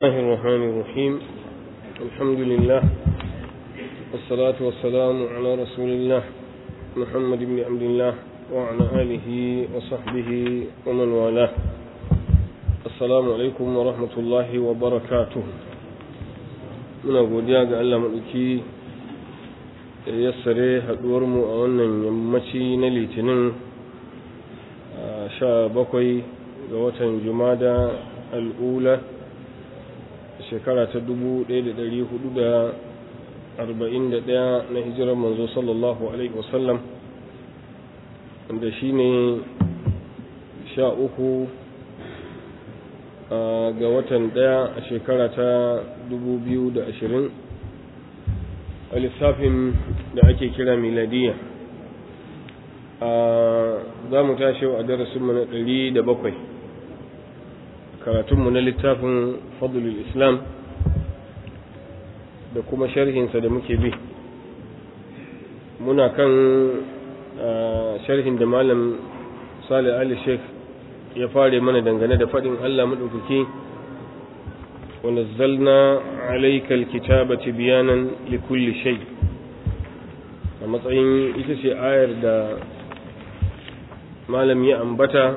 الله الرحمن الرحيم الحمد لله والصلاة والسلام على رسول الله محمد بن عبد الله وعلى آله وصحبه ومن والاه السلام عليكم ورحمة الله وبركاته muna godiya ga Allah maɗauki da yassare haɗuwarmu a wannan yammaci na litinin sha bakwai ga watan jumada al'ula shekara ta dubu ɗaya da ɗari hudu da arba'in da ɗaya na hijirar manzo sallallahu alaihi wasallam wanda shi ne sha uku ga watan ɗaya a shekara ta dubu biyu da ashirin a lissafin da ake kira miladiya za mu tashi a darasinmu na ɗari da bakwai karatunmu na littafin fadlul islam da kuma sharhinsa da muke bi muna kan sharhin da malam salih ali sheikh ya fare mana dangane da faɗin allah maɗaukaki ونزلنا عليك الكتابة بيانا لكل شيء a matsayin ita ce ayar da malam ya ambata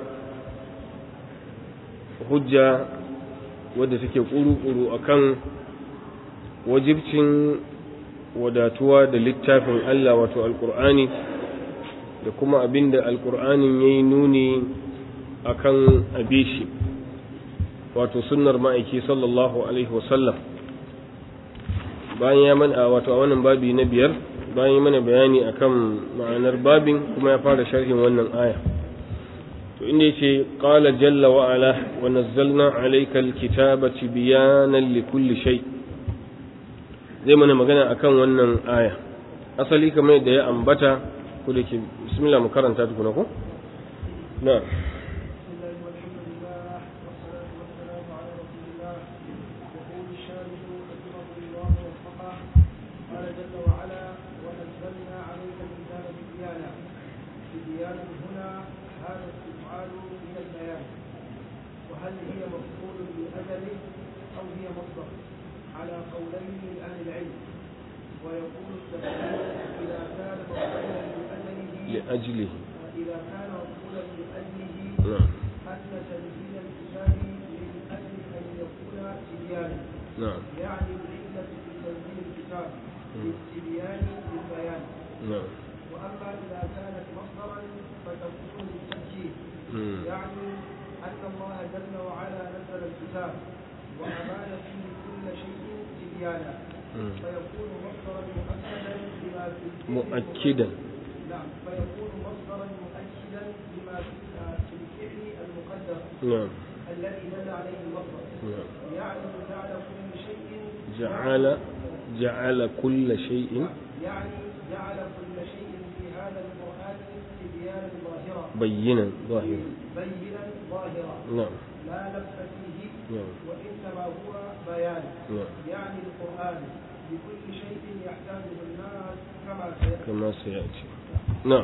hujja wadda take ƙuru-ƙuru a kan wajibcin wadatuwa da littafin Allah wato alƙur'ani da kuma abin da alƙur'anin ya yi nuni a kan abishi wato sunnar ma'aiki sallallahu alaihi wasallam bayan ya mana wato a wannan babi na biyar bayan ya mana bayani akan ma'anar babin kuma ya fara sharhin wannan aya to inda yace qala jalla wa ala wa nazzalna alayka alkitaba tibyanan likulli shay zai mana magana akan wannan aya asali kamar yadda ya ambata ko da ke bismillah mu karanta tukuna ko na'am لأجله إذا كان مقبولا لأجله نعم أن تنزيل الكتاب من أجل أن يكون تبيانا نعم يعني العلة في تنزيل الكتاب للتبيان للبيان نعم وأما إذا كانت مصدرا فتكون للتأكيد مم. يعني أن الله جل وعلا نزل الكتاب وأبان فيه كل شيء تبيانا مم. فيكون مصدرا مؤكدا لما في الفعل مؤكدا نعم فيكون مصدرا مؤكدا لما في في الفعل المقدر نعم الذي دل عليه المصدر نعم يعني جعل كل شيء جعل جعل كل شيء يعني جعل كل شيء في هذا القرآن تبيانا ظاهرا بينا ظاهرا بينا ظاهرا نعم لا لبس فيه نعم وإنما هو بيان نعم يعني القرآن بكل شيء يحتاجه الناس كما سيأتي kama su ya ce na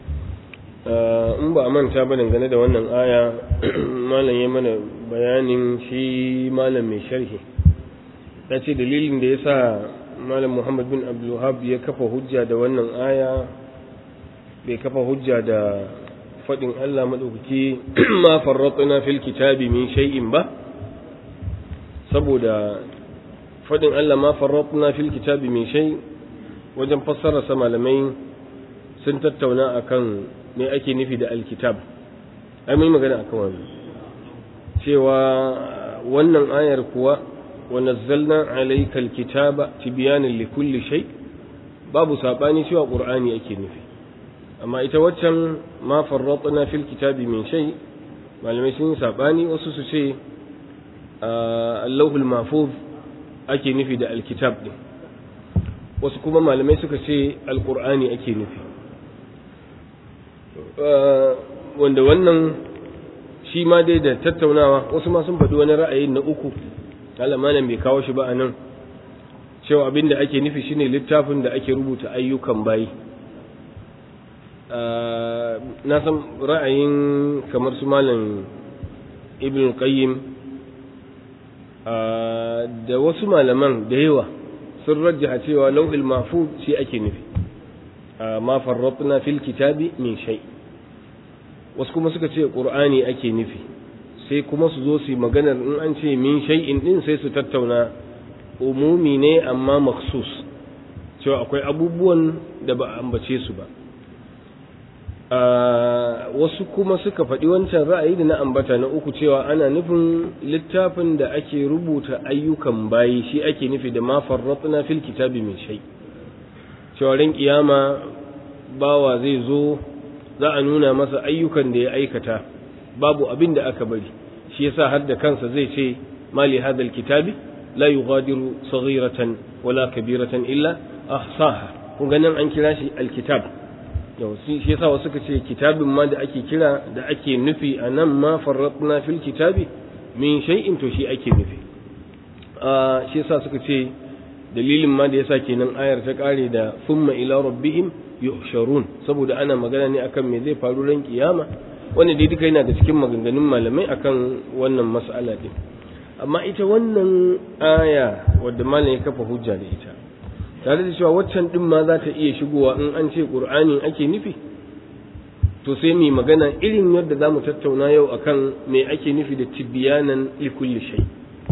in ba a manta ba dangane da wannan aya malam ya mana bayanin shi malam mai sharhi ya ce dalilin da ya sa malam muhammad bin abdulhab ya kafa hujja da wannan aya bai kafa hujja da faɗin allah maɗaukaki ma farratsuna fil kitabi min shay'in ba saboda faɗin allah ma farratsuna fil kitabi min shay'in wajen fassararsa malamai sun tattauna akan me ake nufi da alkitab ai mun magana akan wannan cewa wannan ayar kuwa wa nazzalna alayka alkitaba tibyanan likulli shay babu sabani cewa qur'ani ake nufi amma ita waccan ma farratna fil kitabi min shay malamai sun yi sabani wasu su ce allahul mahfuz ake nufi da alkitab din wasu kuma malamai suka ce alkur'ani ake nufi wanda wannan shi ma dai da tattaunawa wasu ma sun faɗi wani ra'ayi na uku malam bai kawo shi ba a nan cewa abin da ake nufi shine littafin da ake rubuta ayyukan bayi na san ra'ayin kamar su malam ibn qayyim da wasu malaman da yawa sun rajjaha cewa lauhil mahfuz shi ake nufi ma farratna fil kitabi min shay wasu kuma suka ce qur'ani ake nufi sai kuma su zo su maganar in an ce min shay'in din sai su tattauna umumi ne amma maksus cewa akwai abubuwan da ba a ambace su ba wasu kuma suka faɗi wancan ra'ayi da na ambata na uku cewa ana nufin littafin da ake rubuta ayyukan bayi shi ake nufi da ma farratna fil kitabi min shay cewa ran kiyama bawa zai zo za a nuna masa ayyukan da ya aikata babu abin da aka bari shi yasa har da kansa zai ce mali hadal kitabi la yughadiru saghiratan wala kabiratan illa ahsaha kun ganin an kira shi alkitab yau shi yasa wasu suka ce kitabin ma da ake kira da ake nufi a nan ma farratna fil kitabi min shay'in to shi ake nufi a shi yasa suka ce dalilin ma da yasa kenan ayar ta kare da thumma ila rabbihim yuhsharun saboda ana magana ne akan me zai faru ran kiyama wannan dai duka yana da cikin maganganun malamai akan wannan mas'ala din amma ita wannan aya wadda malam ya kafa hujja da ita tare da cewa waccan din ma za ta iya shigowa in an ce qur'ani ake nufi to sai mu magana irin yadda za mu tattauna yau akan me ake nufi da tibyanan likulli shay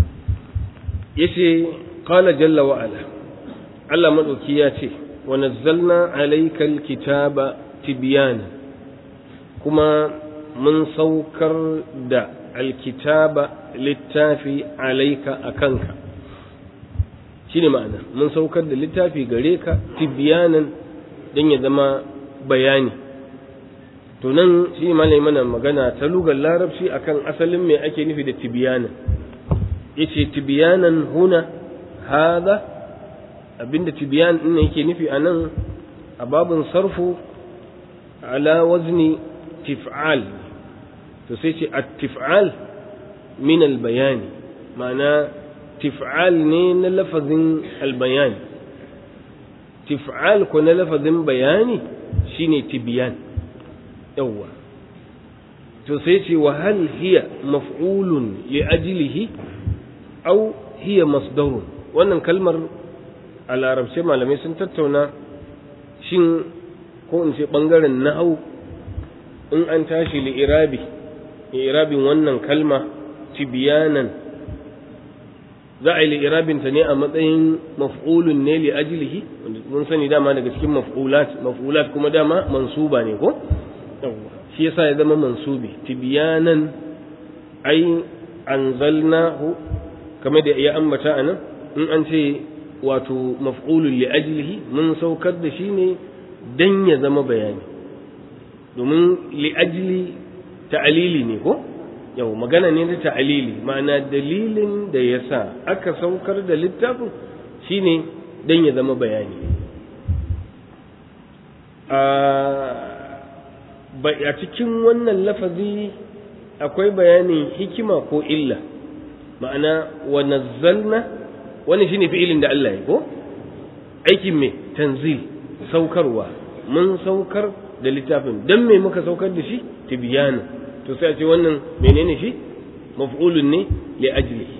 yace qala jalla wa ala Allah madauki ya ce wa nazzalna alayka alkitaba tibyana kuma mun saukar da alkitaba littafi alaika akanka shine ma'ana mun saukar da littafi gare ka tibyanan don ya zama bayani to nan shi malai mana magana ta lugar larabci akan asalin me ake nufi da tibyanan yace tibyanan huna hada abinda tibyan din yake nufi anan a babun sarfu ala wazni tif'al to sai ce at-tif'al min al-bayani ma'ana tif'al ne na lafazin albayani tif'al ko na lafazin bayani shine tibyan yawwa to sai ce wa hal hiya maf'ulun li ajlihi aw hiya masdarun wannan kalmar a larabce malamai sun tattauna shin ko in ce bangaren nahau in an tashi li irabi irabin wannan kalma tibyanan za a yi li'irabinta ne a matsayin maf'ulun ne li ajlihi mun sani dama daga cikin maf'ulat maf'ulat kuma dama mansuba ne ko shi yasa ya zama mansubi tibyanan ai anzalnahu kamar da ya ambata anan in an ce wato maf'ulun li ajlihi mun saukar da shi ne dan ya zama bayani domin li ajli ta'alili ne ko yau magana ne da ta'alili ma'ana dalilin da ya sa aka saukar da littafin shine don ya zama bayani a cikin wannan lafazi akwai bayanin hikima ko illa ma'ana wa nazzalna wani shine fi'ilin da Allah ya ko aikin me tanzil saukarwa mun saukar da littafin don me muka saukar da shi tibyana to sai a ce wannan menene shi maf'ulun ne li ajlihi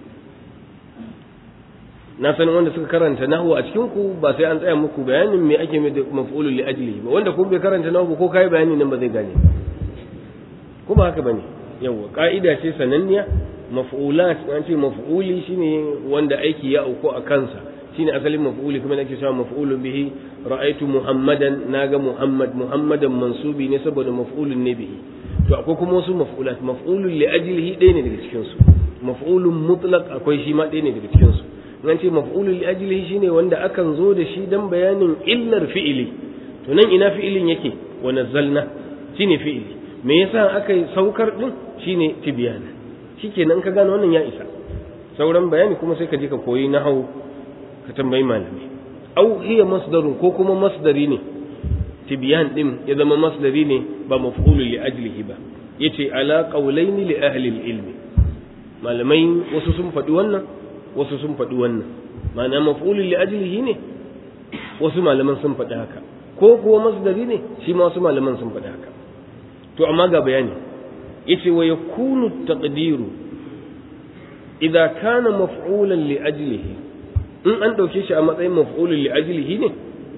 na san wanda suka karanta nahwu a cikin ku ba sai an tsaya muku bayanin me ake mai da maf'ulun li ajlihi ba wanda kuma bai karanta nahwu ko kai bayani nan ba zai gane ko ba haka bane yawa ka'ida ce sananniya maf'ulat an ce maf'uli shine wanda aiki ya auku a kansa shine asalin maf'uli kuma nake cewa maf'ulun bihi ra'aytu muhammadan naga muhammad muhammadan mansubi ne saboda maf'ulun ne bihi to akwai kuma wasu maf'ulat maf'ulun li ajlihi ɗaya ne daga cikin su maf'ulun mutlaq akwai shi ma ɗaya ne daga cikin su nan ce maf'ulun li ajlihi shine wanda akan zo da shi dan bayanin illar fi'ili to nan ina fi'ilin yake wa nazzalna shine fi'ili me yasa aka yi saukar din shine tibyana shikenan ka gane wannan ya isa sauran bayani kuma sai ka je ka koyi nahau ka tambayi malami au hiya masdarun ko kuma masdari ne tibyan din ya zama masdari ne ba maf'ulun li ajlihi ba yace ala qawlaini li ahli ilmi malamai wasu sun faɗi wannan wasu sun faɗi wannan ma'ana maf'ulun li ajlihi ne wasu malaman sun faɗi haka ko kuwa masdari ne shi ma wasu malaman sun faɗi haka to amma ga bayani yace wa yakunu taqdiru idza kana maf'ulan li ajlihi in an dauke shi a matsayin maf'ulun li ajlihi ne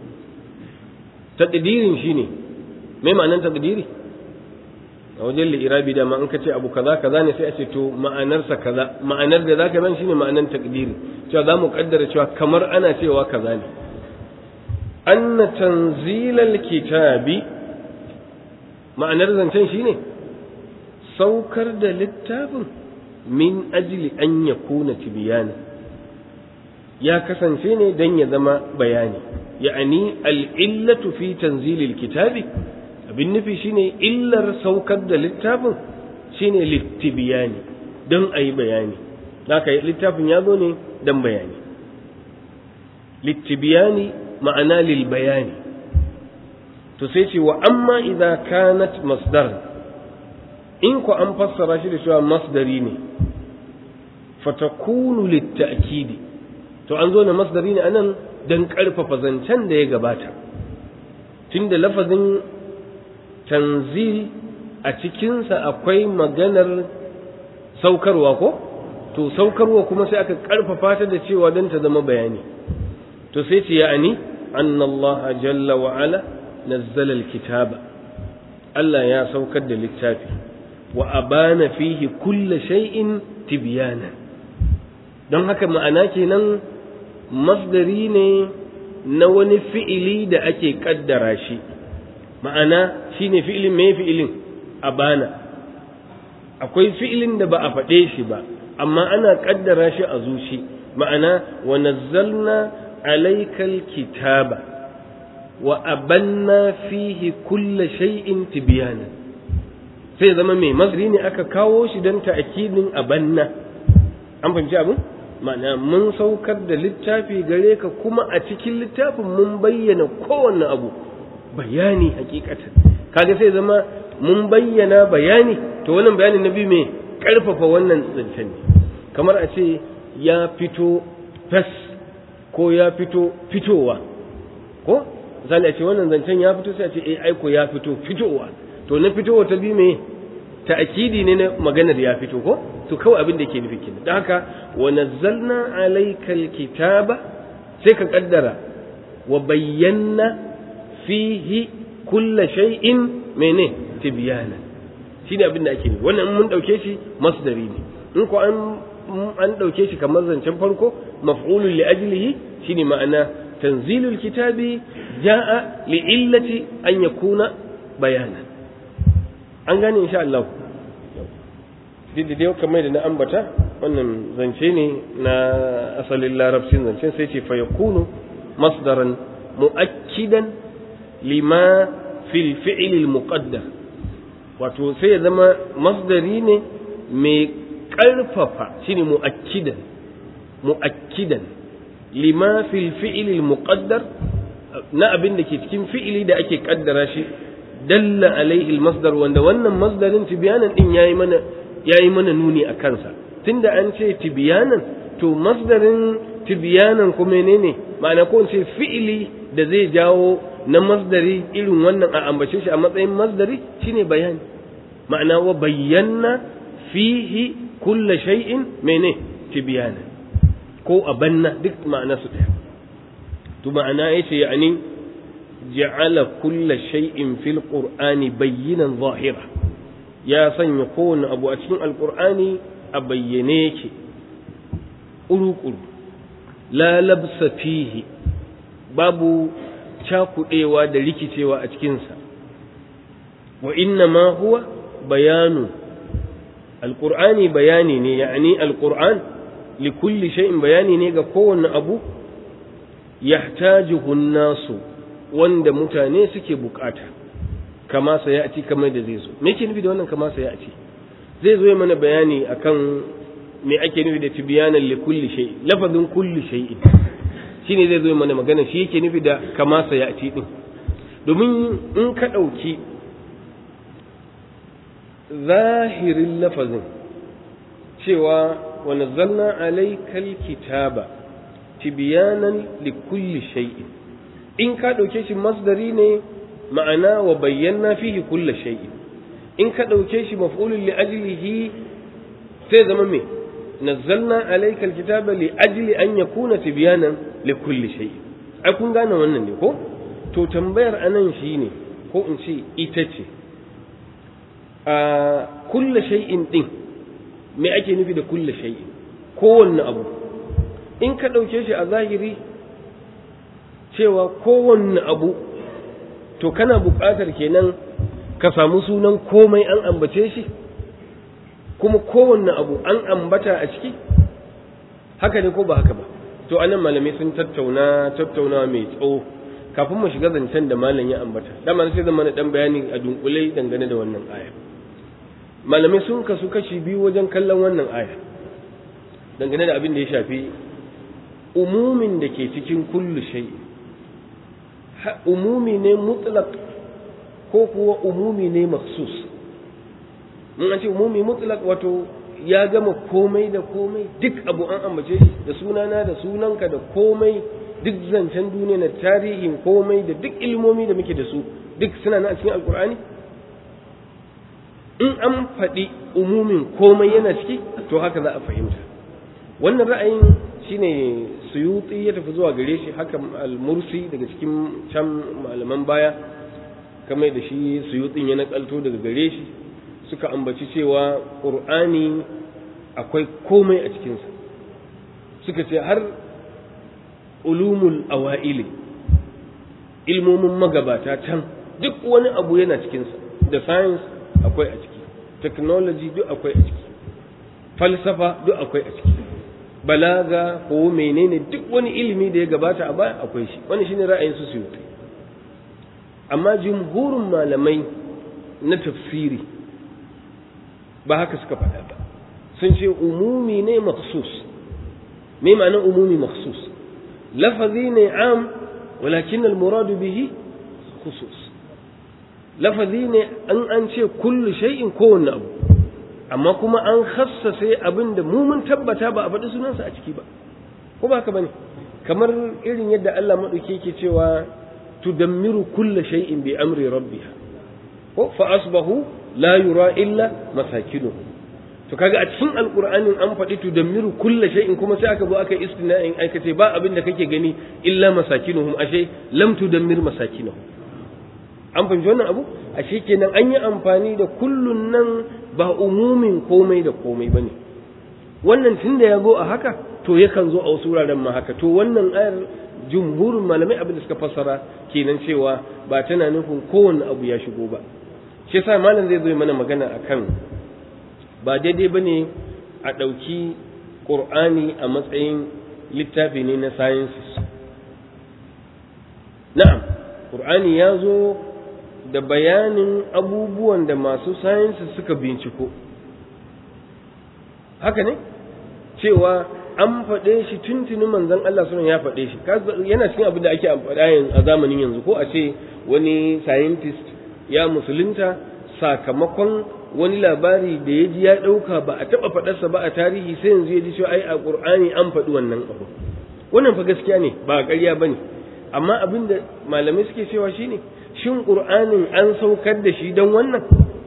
taqdirin shine me ma'anar taqdiri a wajen li'irabi da ma an kace abu kaza kaza ne sai a ce to ma'anarsa kaza ma'anar da zaka ban shine ma'anar taqdiri cewa za mu kaddara cewa kamar ana cewa kaza ne anna tanzilal kitabi ma'anar zancen shine saukar da littafin min ajli an yakuna tibyana ya kasance ne dan ya zama bayani ya'ani al-illatu fi tanzilil kitabi abin nufi shine illar saukar da littafin shine littibiyani don a yi bayani haka littafin ya zo ne don bayani littibiyani ma'ana lil bayani to sai ce wa amma idza kanat masdar in ku an fassara shi da cewa masdari ne fatakunu litta'kidi to an zo na masdari ne anan dan karfafa zancen da ya gabata tunda lafazin tanzil a cikinsa akwai maganar saukarwa ko to saukarwa kuma sai aka karfafa ta da cewa don ta zama bayani to sai ce ya'ani anna Allah jalla wa ala nazzala alkitaba Allah ya saukar da littafi wa abana fihi kulla shay'in tibyana don haka ma'ana kenan masdari ne na wani fi'ili da ake kaddara shi ma'ana shine fi'ilin me fi'ilin abana akwai fi'ilin da ba a faɗe shi ba amma ana kaddara shi a zuci ma'ana wa nazzalna alaykal kitaba wa abanna fihi kulla shay'in tibyana sai zama mai masri ne aka kawo shi don ta'akidin abanna an fahimci abin ma'ana mun saukar da littafi gare ka kuma a cikin littafin mun bayyana kowanne abu bayani hakikatan kaga sai zama mun bayyana bayani to wannan bayani na biyu mai karfafa wannan zancen ne kamar a ce ya fito fes ko ya fito fitowa ko misali a ce wannan zancen ya fito sai a ce eh aiko ya fito fitowa to na fitowa ta biyu mai ta'akidi ne na maganar ya fito ko to kawai abin da ke nufi kenan don haka wa nazzalna alaykal kitaba sai ka kaddara wa bayyana fihi kulla shay'in mene tibyana shine abin da ake nufi wannan mun dauke shi masdari ne in ko an an dauke shi kamar zancen farko maf'ulun li ajlihi shine ma'ana tanzilul kitabi jaa li illati an yakuna bayanan an gane insha Allah duk da kamar da na ambata wannan zance ne na asalin larabcin zancen sai ce fa yakunu masdaran mu'akkidan lima fil fi'l al muqaddar wato sai ya zama masdari ne mai ƙarfafa shine mu'akkidan mu'akkidan lima fil fi'l al muqaddar na abin da ke cikin fi'ili da ake kaddara shi dalla alaihi al masdar wanda wannan masdarin tibyanan din yayi mana yayi mana nuni a kansa tunda an ce tibyanan to masdarin tibyanan kuma menene ma'ana ko ce fi'ili da zai jawo na masdari irin wannan a ambace shi a matsayin masdari shine bayani ma'ana wa bayyana fihi kulla shay'in mene tibyana ko abanna duk ma'ana su daya to ma'ana yace yani ja'ala kulla shay'in fil qur'ani bayyinan zahira ya sanya kowane abu a cikin alqur'ani a bayyane yake uru la labsa fihi babu cakuɗewa da rikicewa a cikinsa wa inna ma huwa bayanu alƙur'ani bayani ne ya'ani alƙur'an li kulli shay'in bayani ne ga kowanne abu yahtajuhu nasu wanda mutane suke bukata kama sa ya ci kamar da zai zo me yake nufi da wannan kama sa ya ci zai zo mana bayani akan me ake nufi da tibyanan li kulli shay lafazin kulli shay'in shine zai zo mana magana shi yake nufi da kama sa ya ci din domin in ka dauki zahirin lafazin cewa wa nazzalna alaykal kitaba tibyanan li kulli shay'in in ka dauke shi masdari ne ma'ana wa bayyana fihi kulli shay'in in ka dauke shi maf'ulun li ajlihi sai zama me nazzalna alayka alkitaba li ajli an yakuna tibyanan li kulli shay ai kun gane wannan ne ko to tambayar anan shine ko in ce ita ce a kulli shay'in din me ake nufi da kulli shay'in kowanne abu in ka ɗauke shi a zahiri cewa kowanne abu to kana buƙatar kenan ka samu sunan komai an ambace shi kuma kowanne abu an ambata a ciki haka ne ko ba haka ba to anan malamai sun tattauna tattaunawa mai tsawo kafin mu shiga zancen da malam ya ambata dama sai zama na dan bayani a dunkule dangane da wannan aya malamai sun kasu kashi biyu wajen kallon wannan aya dangane da abin da ya shafi umumin da ke cikin kullu shay umumi ne mutlaq ko kuwa umumi ne maksus mun an ce umumi mutlaq wato ya gama komai da komai duk abu an ambace shi da sunana da sunanka da komai duk zancen duniya na tarihin komai da duk ilmomi da muke da su duk suna na a cikin alkur'ani in an faɗi umumin komai yana ciki to haka za a fahimta wannan ra'ayin shine suyuti ya tafi zuwa gare shi haka al-mursi daga cikin can malaman baya kamar da shi suyutin ya nakalto daga gare shi suka ambaci cewa ƙur'ani akwai komai a cikinsa suka ce har ulumul awa'ili ilmomin magabata can duk wani abu yana cikinsa da science akwai a ciki technology duk akwai a ciki falsafa duk akwai a ciki balaga ko menene duk wani ilimi da ya gabata a baya akwai shi wani shine ra'ayin su su amma jumhurin malamai na tafsiri ba haka suka faɗa ba sun ce umumi ne maksus me ma'anar umumi maksus lafazi ne am walakin al-muradu bihi khusus lafazi ne an an ce kullu shay'in kowanne abu amma kuma an khassase abin da mu mun tabbata ba a faɗi sunansa a ciki ba ko ba haka bane kamar irin yadda Allah madauke yake cewa tudammiru kulla shay'in bi amri rabbiha ko fa asbahu la yura illa masakinuhu to kaga a cikin alqur'anin an faɗi tudammiru kulla shay'in kuma sai aka zo aka istina'in aka ce ba abin da kake gani illa masakinuhum ashe lam tudammir masakinuhum an fahimci wannan abu ashe kenan an yi amfani da kullun nan ba umumin komai da komai bane wannan tunda ya zo a haka to yakan zo a wasu wuraren ma haka to wannan ayar jumhurin malamai abin da suka fassara kenan cewa ba tana nufin kowanne abu ya shigo ba shi yasa malam zai zo mana magana akan ba daidai bane a ɗauki ƙur'ani a matsayin littafi ne na sciences na'am ƙur'ani ya zo da bayanin abubuwan da masu sciences suka binciko haka ne cewa an faɗe shi tuntuni manzon Allah sunan ya faɗe shi yana cikin abin da ake amfani a zamanin yanzu ko a ce wani scientist ya musulunta sakamakon wani labari da ya ji ya ɗauka ba a taɓa faɗarsa ba a tarihi sai yanzu ya ji cewa ai a ƙur'ani an faɗi wannan abu wannan fa gaskiya ne ba ƙarya ba ne amma abin da malamai suke cewa shine shin ƙur'anin an saukar da shi don wannan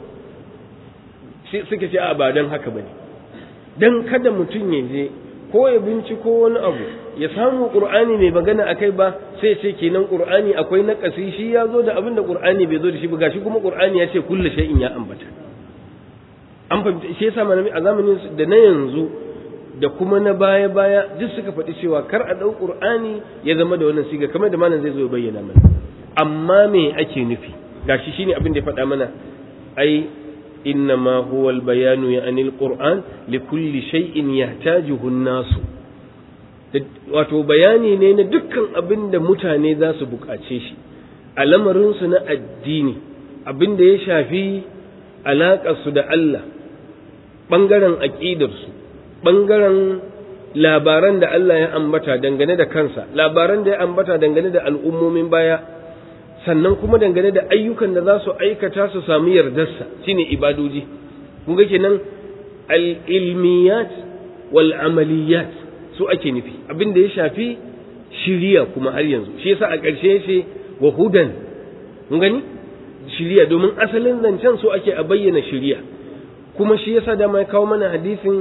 suke ce a ba don haka ba ne don kada mutum ya je ko ya binciko wani abu ya samu qur'ani mai magana akai ba sai ce kenan qur'ani akwai naƙasi shi ya zo da abin da qur'ani bai zo da shi ba gashi kuma qur'ani ya ce kullu shay'in ya ambata an fahimta shi yasa malami a zamanin da na yanzu da kuma na baya baya duk suka faɗi cewa kar a ɗau qur'ani ya zama da wannan siga kamar da malam zai zo ya bayyana mana amma me ake nufi gashi shine abin da ya faɗa mana ai إنما هو البيان يعني القرآن لكل شيء يحتاجه الناس wato bayani ne na dukkan abin da mutane za su buƙace shi a lamarinsu na addini abin da ya shafi alaƙarsu da Allah ɓangaren aƙidarsu ɓangaren labaran da Allah ya ambata dangane da kansa labaran da ya ambata dangane da al'ummomin baya sannan kuma dangane da ayyukan da za su aikata su samu yardarsa shine ibadoji kun ga kenan al-ilmiyat wal amaliyat su ake nufi abin da ya shafi shiriya kuma har yanzu shi yasa a ƙarshe ce wa hudan kun gani shiriya domin asalin zancen su ake a bayyana shiriya kuma shi yasa da mai kawo mana hadisin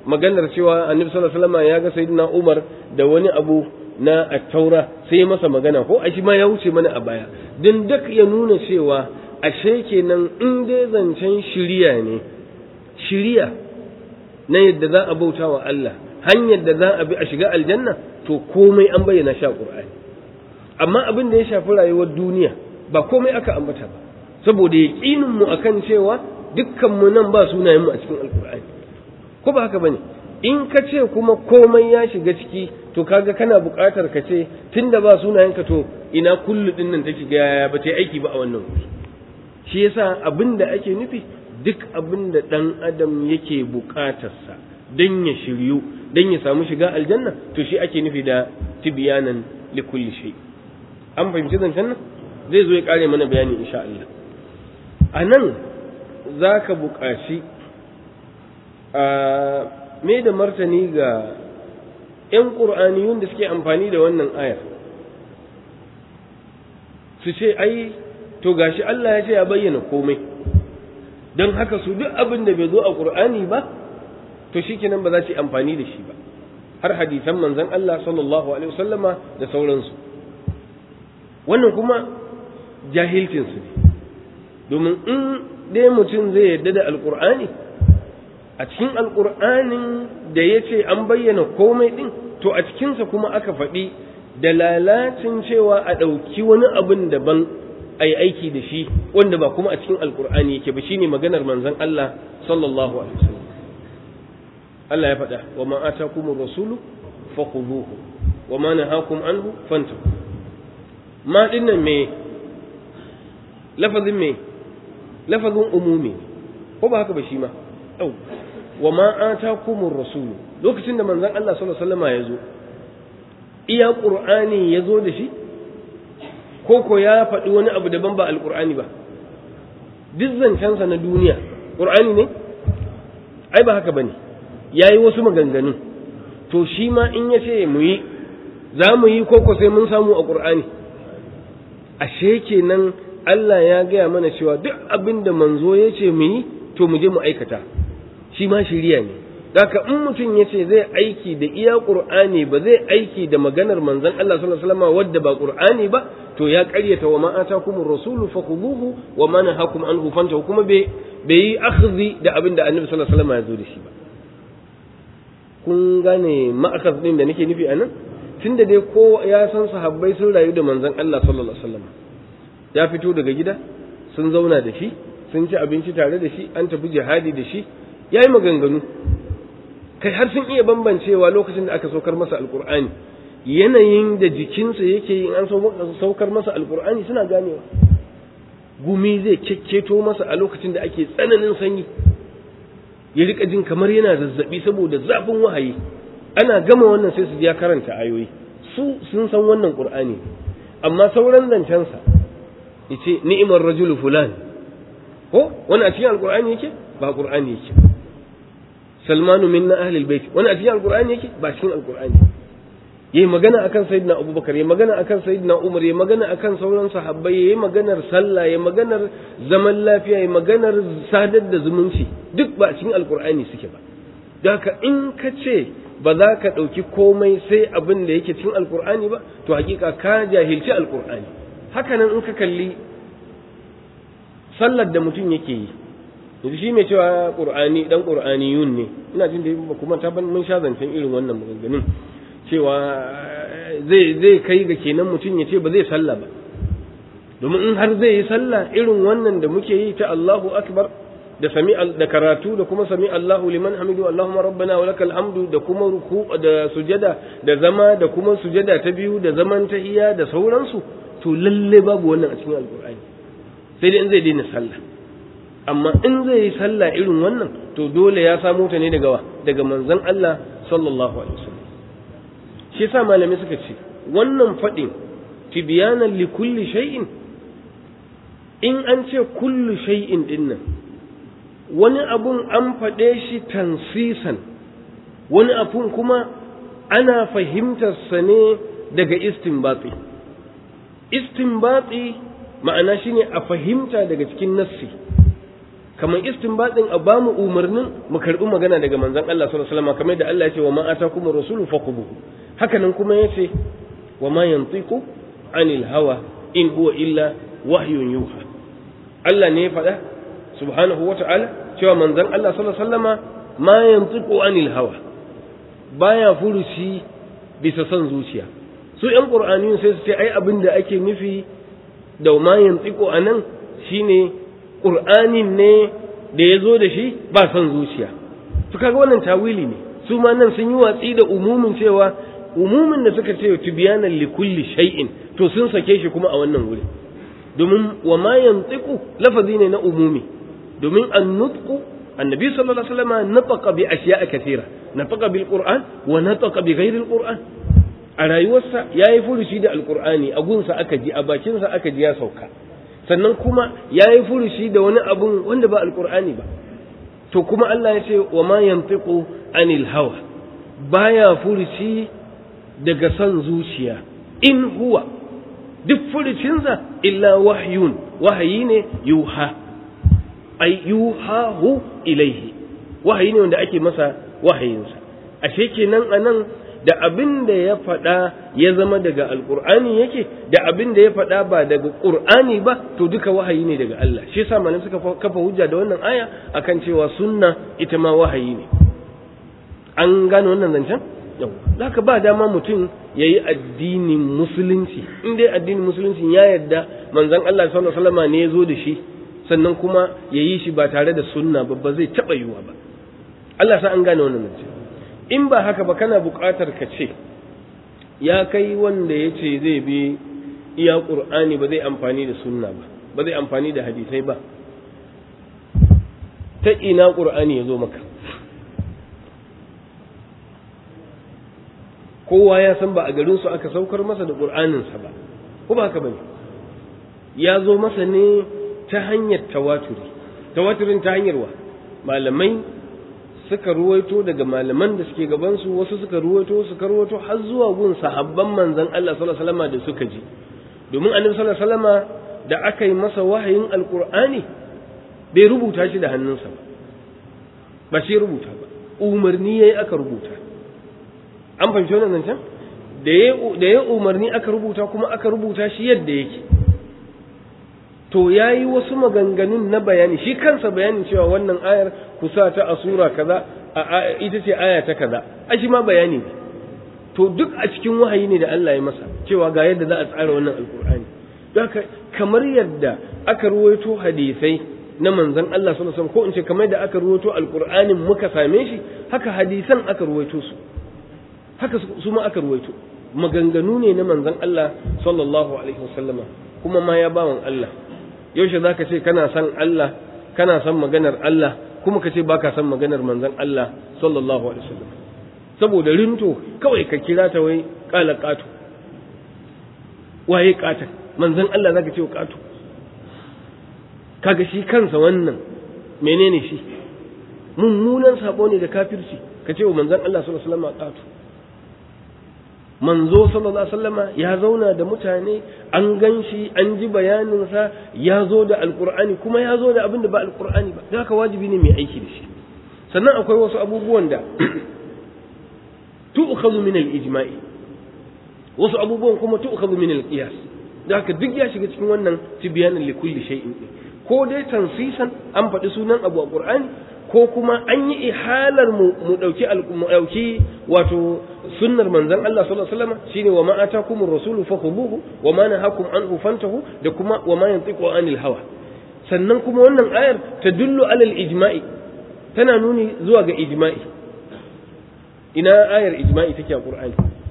maganar cewa annabi sallallahu alaihi wasallam ya ga sayyidina Umar da wani abu na at-taura sai masa magana ko a shi ma ya wuce mana a baya dan duk ya nuna cewa ashe kenan in dai zancen shiriya ne shiriya na yadda za a bauta wa Allah hanyar da za a bi a shiga aljanna to komai an bayyana shi a Qur'ani amma abin da ya shafi rayuwar duniya ba komai aka ambata ba saboda yaqinin mu akan cewa dukkan mu nan ba sunayen mu a cikin alqur'ani ko ba haka bane in ka ce kuma komai ya shiga ciki to kaga kana buƙatar ka ce tunda ba sunayen ka to ina kullu din nan take ga ba ta aiki ba a wannan wuri shi yasa abin da ake nufi duk abin da dan adam yake buƙatarsa dan ya shiryu dan ya samu shiga aljanna to shi ake nufi da tibyanan likulli shay an fahimci zancen nan zai zo ya kare mana bayani insha Allah a nan za ka buƙaci a me da martani ga 'yan ƙur'aniyun da suke amfani da wannan ayar su ce ai to gashi Allah ya ce ya bayyana komai don haka su duk abin da bai zo a ƙur'ani ba to shikenan ba za su yi amfani da shi ba har hadisan manzon Allah sallallahu alaihi wasallama da sauransu wannan kuma jahilcinsu ne domin in dai mutum zai yarda da alkur'ani a cikin alkur'anin da ya ce an bayyana komai ɗin to a cikinsa kuma aka faɗi da lalacin cewa a ɗauki wani abin daban a yi aiki da shi wanda ba kuma a cikin alkur'ani yake ba shine maganar manzon Allah sallallahu alaihi wasallam Allah ya faɗa wa ma atakumur rasulu fakhuduhu wa ma nahakum anhu fantahu ma dinnan me lafazin me lafazin umumi ko ba haka ba shi ma au wa ma atakumur rasul lokacin da manzon Allah sallallahu alaihi wasallam ya zo iya qur'ani ya zo da shi ko ko ya faɗi wani abu daban ba alqur'ani ba duk zancensa na duniya qur'ani ne ai ba haka bane yayi wasu maganganu to shi ma in ya ce mu yi za mu yi ko ko sai mun samu a qur'ani ashe kenan Allah ya gaya mana cewa duk abin da manzo ya ce mu yi to mu je mu aikata shi ma shiriya ne Daka in mutum ya ce zai aiki da iya Qur'ani ba zai aiki da maganar manzon Allah sallallahu alaihi wasallam wadda ba Qur'ani ba to ya ƙaryata wa ma atakumur rasulu fakhuduhu wa ma nahakum anhu fantahu kuma bai bai yi akhdhi da abin da Annabi sallallahu alaihi wasallam ya zo da shi ba kun gane ma'akhadh din da nake nufi anan tunda dai ko ya san sahabbai sun rayu da manzon Allah sallallahu alaihi wasallam ya fito daga gida sun zauna da shi sun ci abinci tare da shi an tafi jihadi da shi ya yi maganganu kai har sun iya bambancewa lokacin da aka saukar masa alkur'ani yanayin da jikinsa yake yin an saukar masa alkur'ani suna ganewa gumi zai kyakkyeto masa a lokacin da ake tsananin sanyi ya rika jin kamar yana zazzabi saboda zafin wahayi ana gama wannan sai su ya karanta ayoyi su sun san wannan qur'ani amma sauran zancensa yace ni'imar rajulu fulan ko wani a cikin alqur'ani yake ba qur'ani yake salmanu minna ahli albayt wani a cikin alqur'ani yake ba cikin alqur'ani yayi magana akan sayyidina abubakar yayi magana akan sayyidina umar yayi magana akan sauran sahabbai yayi maganar sallah yayi maganar zaman lafiya yayi maganar sadar da zumunci duk ba cikin alqur'ani suke ba haka in ka ce ba za ka ɗauki komai sai abin da yake cikin alqur'ani ba to hakika ka jahilci alqur'ani hakanan in ka kalli sallar da mutum yake yi yanzu shi mai cewa qur'ani dan qur'aniyun ne ina jin da kuma ta ban mun sha zancen irin wannan maganganun cewa zai zai kai ga kenan mutum ya ce ba zai sallah ba domin in har zai yi sallah irin wannan da muke yi ta Allahu akbar da sami da karatu da kuma sami Allahu liman hamidu Allahumma rabbana wa lakal hamdu da kuma ruku da sujada da zama da kuma sujada ta biyu da zaman tahiyya da sauransu to lalle babu wannan a cikin alqur'ani sai dai in zai daina sallah amma in zai yi sallah irin wannan to dole ya samo ta ne daga wa daga manzon Allah sallallahu alaihi wasallam shi yasa malamai suka ce wannan fadin tibyanan li kulli shay'in in an ce kullu shay'in dinnan wani abun an faɗe shi tansisan wani abun kuma ana fahimtarsa ne daga istinbati istinbati ma'ana shine a fahimta daga cikin nassi kamar istinbatin a bamu umarnin mu karbi magana daga manzon Allah sallallahu alaihi wasallam kamar da Allah ya ce wa ma atakumur rasulu faqubuhu haka nan kuma yace wa ma yantiqu anil hawa in huwa illa wahyun yuha Allah ne ya faɗa subhanahu wata'ala cewa manzon Allah sallallahu alaihi wasallama ma yantiqu anil hawa baya furuci bisa son zuciya su ƴan qur'aniyun sai su ce ai abin da ake nufi da ma yantiqu anan shine qur'anin ne da ya zo da shi ba son zuciya to kaga wannan tawili ne su ma nan sun yi watsi da umumin cewa umumin da suka ce tibyanan li kulli shay'in to sun sake shi kuma a wannan wuri domin wa ma yantiqu lafazi ne na umumi domin an-nutqu annabi sallallahu alaihi wasallam nataqa bi ashiya'a kathira nataqa bil qur'an wa nataqa bi ghairi al qur'an a rayuwarsa yayi furushi da alqur'ani a gunsa aka ji a bakinsa aka ji ya sauka sannan kuma yayi furushi da wani abun wanda ba alqur'ani ba to kuma Allah ya ce wa ma yantiqu anil hawa baya furushi daga son zuciya in huwa duk furucinsa illa wahyun wahayi ne yuha ay yuhahu ilaihi wahayi ne wanda ake masa wahayinsa ashe kenan anan da abin da ya faɗa ya zama daga alƙur'ani yake da abin da ya faɗa ba daga ƙur'ani ba to duka wahayi ne daga Allah shi yasa malam suka kafa hujja da wannan aya akan cewa sunna ita ma wahayi ne an gane wannan zancen yau haka ba dama mutum ya yi addinin musulunci in dai addinin musulunci ya yarda manzon Allah sallallahu alaihi wasallam ne ya zo da shi sannan kuma ya yi shi ba tare da sunna ba ba zai taɓa yiwa ba Allah sa an gane wannan zancen in ba haka ba kana buƙatar ka ce ya kai wanda ya ce zai bi iya ƙur'ani ba zai amfani da sunna ba ba zai amfani da hadisai ba ta ina ƙur'ani ya zo maka kowa ya san ba a garinsu aka saukar masa da ƙur'aninsa ba ko ba haka ba ne ya zo masa ne ta hanyar tawaturi tawaturin ta hanyar wa malamai suka ruwaito daga malaman da suke gabansu wasu suka ruwaito suka ruwaito har zuwa gun sahabban manzon Allah sallallahu alaihi wasallam da suka ji domin annabi sallallahu alaihi wasallam da aka yi masa wahayin alqur'ani bai rubuta shi da hannunsa ba ba shi rubuta ba umarni yayi aka rubuta an fahimci wannan zancen da ya da ya umarni aka rubuta kuma aka rubuta shi yadda yake to ya yi wasu maganganun na bayani shi kansa bayanin cewa wannan ayar kusa ta a sura kaza ita ce aya ta kaza a shi ma bayani ne to duk a cikin wahayi ne da Allah ya masa cewa ga yadda za a tsara wannan alkur'ani haka kamar yadda aka ruwaito hadisai na manzon Allah sallallahu alaihi wasallam ko in ce kamar yadda aka ruwaito alkur'anin muka same shi haka hadisan aka ruwaito su haka su ma aka ruwaito maganganu ne na manzon Allah sallallahu alaihi wasallama kuma ma ya bawan Allah yaushe za ka ce kana son Allah kana son maganar Allah kuma ka ce ba ka son maganar manzon Allah sallallahu alaihi wasallam saboda rinto kawai ka kira ta wai kala katu waye kata manzon Allah zaka ce katu kaga shi kansa wannan menene shi mummunan sabo ne da kafirci ka ce wa manzon Allah sallallahu alaihi wasallam katu manzo sallallahu alaihi wasallama ya zauna da mutane an gan shi an ji bayaninsa ya zo da alkur'ani kuma ya zo da abin da ba alkur'ani ba da haka wajibi ne mai aiki da shi sannan akwai wasu abubuwan da tu'khadhu min al-ijma'i wasu abubuwan kuma tu'khadhu min al-qiyas da haka duk ya shiga cikin wannan tibyanan li kulli shay'in ko dai tansisan an faɗi sunan abu a qur'ani ko kuma an yi ihalar mu mu dauki mu dauki wato sunnar manzon Allah sallallahu alaihi wasallam shine wa ma atakumur rasulu fakhuduhu wa ma nahakum anhu fantahu da kuma wa ma yantiqu anil hawa sannan kuma wannan ayar tadullu alal ijma'i tana nuni zuwa ga ijma'i ina ayar ijma'i take a qur'ani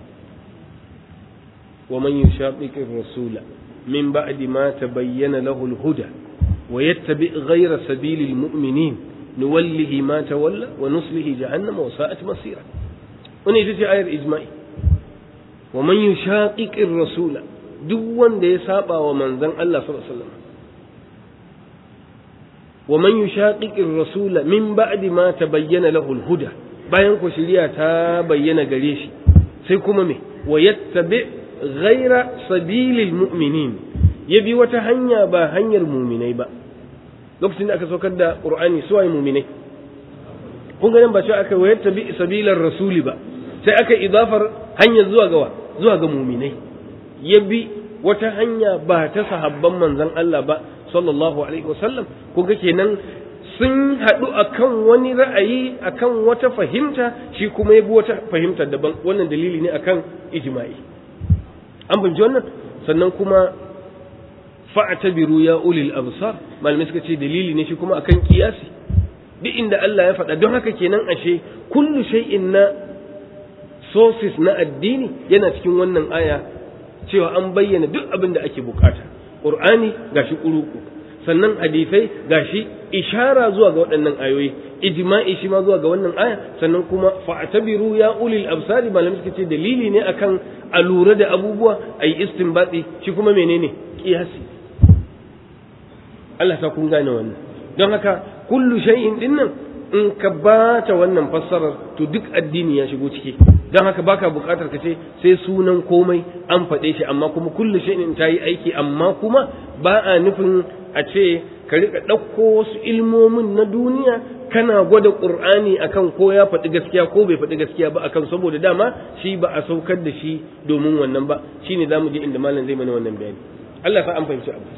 wa man yushaqiqir rasula min ba'di ma tabayyana lahu al-huda wa yattabi ghayra sabilil mu'minin nuwallihi ma tawalla wa nuslihi jahannama wa sa'at masira wani ita ce ayar ijma'i wa man yushaqiqir rasula duk wanda ya saba wa manzon Allah sallallahu alaihi wasallam wa man yushaqiqir rasula min ba'di ma tabayyana lahu al-huda bayan ku shiriya ta bayyana gare shi sai kuma me wa yattabi ghayra sabilil mu'minin ya bi wata hanya ba hanyar muminai ba lokacin da aka saukar da qur'ani su waye mu'minai kun ga nan ba cewa aka wayar tabi sabilar rasuli ba sai aka idafar hanyar zuwa ga zuwa ga mu'minai ya bi wata hanya ba ta sahabban manzon Allah ba sallallahu alaihi wasallam kun ga kenan sun haɗu akan wani ra'ayi akan wata fahimta shi kuma ya bi wata fahimta daban wannan dalili ne akan ijma'i an fahimci wannan sannan kuma fa'tabiru ya ulil absar malamai suka ce dalili ne shi kuma akan kiyasi duk inda Allah ya faɗa don haka kenan ashe kullu shay'in na sources na addini yana cikin wannan aya cewa an bayyana duk abin da ake bukata qur'ani gashi kuruku sannan hadisai gashi ishara zuwa ga waɗannan ayoyi ijma'i shi ma zuwa ga wannan aya sannan kuma fa'tabiru ya ulil absari malamai suka ce dalili ne akan a lura da abubuwa ayi istinbati shi kuma menene kiyasi Allah ta kun gane wannan don haka kullu shay'in dinnan in ka bata wannan fassarar to duk addini ya shigo ciki don haka baka bukatar ka ce sai sunan komai an faɗe shi amma kuma kullu shay'in ta yi aiki amma kuma ba a nufin a ce ka rika ɗauko wasu ilmomin na duniya kana gwada ƙur'ani akan ko ya faɗi gaskiya ko bai faɗi gaskiya ba akan saboda dama shi ba a saukar da shi domin wannan ba shine zamu je inda malam zai mana wannan bayani Allah sa an fahimci abu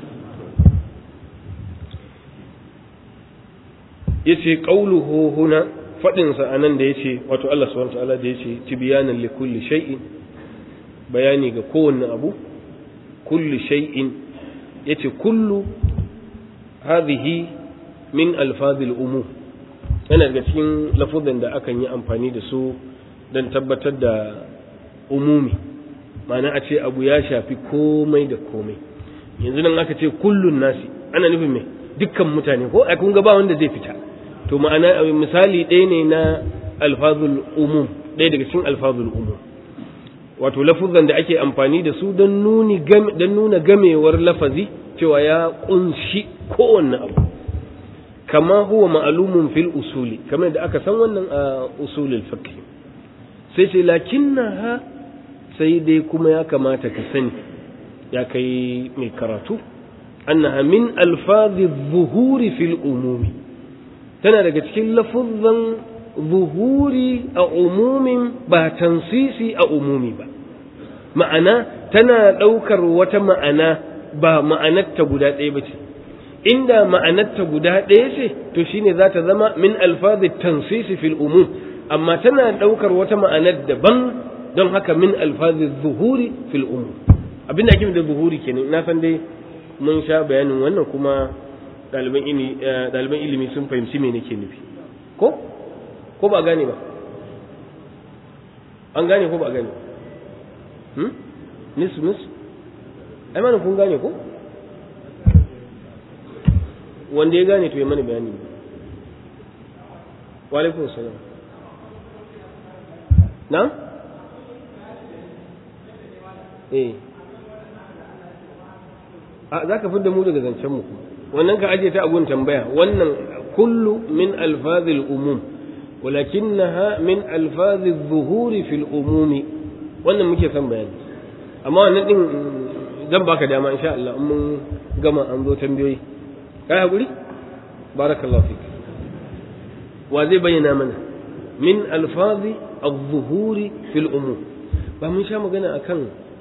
yace qauluhu huna fadin sa anan da yace wato Allah subhanahu wa ta'ala da yace tibyanan li kulli shay'in bayani ga kowanne abu kulli shay'in yace kullu hadhihi min alfazil umum yana daga cikin lafuzan da akan yi amfani da su don tabbatar da umumi ma'ana a ce abu ya shafi komai da komai yanzu nan aka ce kullun nasi ana nufin me dukkan mutane ko a kun ga ba wanda zai fita to ma'ana misali ɗaya ne na alfazul umum ɗaya daga cikin alfazul umum wato lafuzan da ake amfani da su don nuni don nuna gamewar lafazi cewa ya kunshi kowanne abu kama huwa ma'alumun fil usuli kamar da aka san wannan a usulul fiqh sai ce lakinnaha sai dai kuma ya kamata ka sani ya kai mai karatu annaha min alfazi zuhuri fil umumi tana daga cikin lafuzzan zuhuri a umumin ba tansisi a umumi ba ma'ana tana ɗaukar wata ma'ana ba ma'anarta guda ɗaya ba ce inda ma'anarta guda ɗaya ce to shine za ta zama min alfazi tansisi fil umum amma tana ɗaukar wata ma'anar daban don haka min alfazi zuhuri fil umum abinda ake da zuhuri kenan na san dai mun sha bayanin wannan kuma ɗaliban ilimi sun fahimci me nake nufi ko ko ba gane ba an gane ko ba gane hmm? nisu nisu ai mana kun gane ko wanda ya gane to ya mana bayani wa alaikum salam na eh a za ka fidda mu daga zancen mu wannan ka aje ta agun tambaya wannan kullu min alfazil umum ولكنها من ألفاظ الظهور في الأموم wannan muke son bayani amma wannan din zan baka dama insha Allah in mun gama an zo tambayoyi kai hakuri barakallahu fik wa zai bayyana mana min alfazi az-zuhuri fil umum ba mun sha magana akan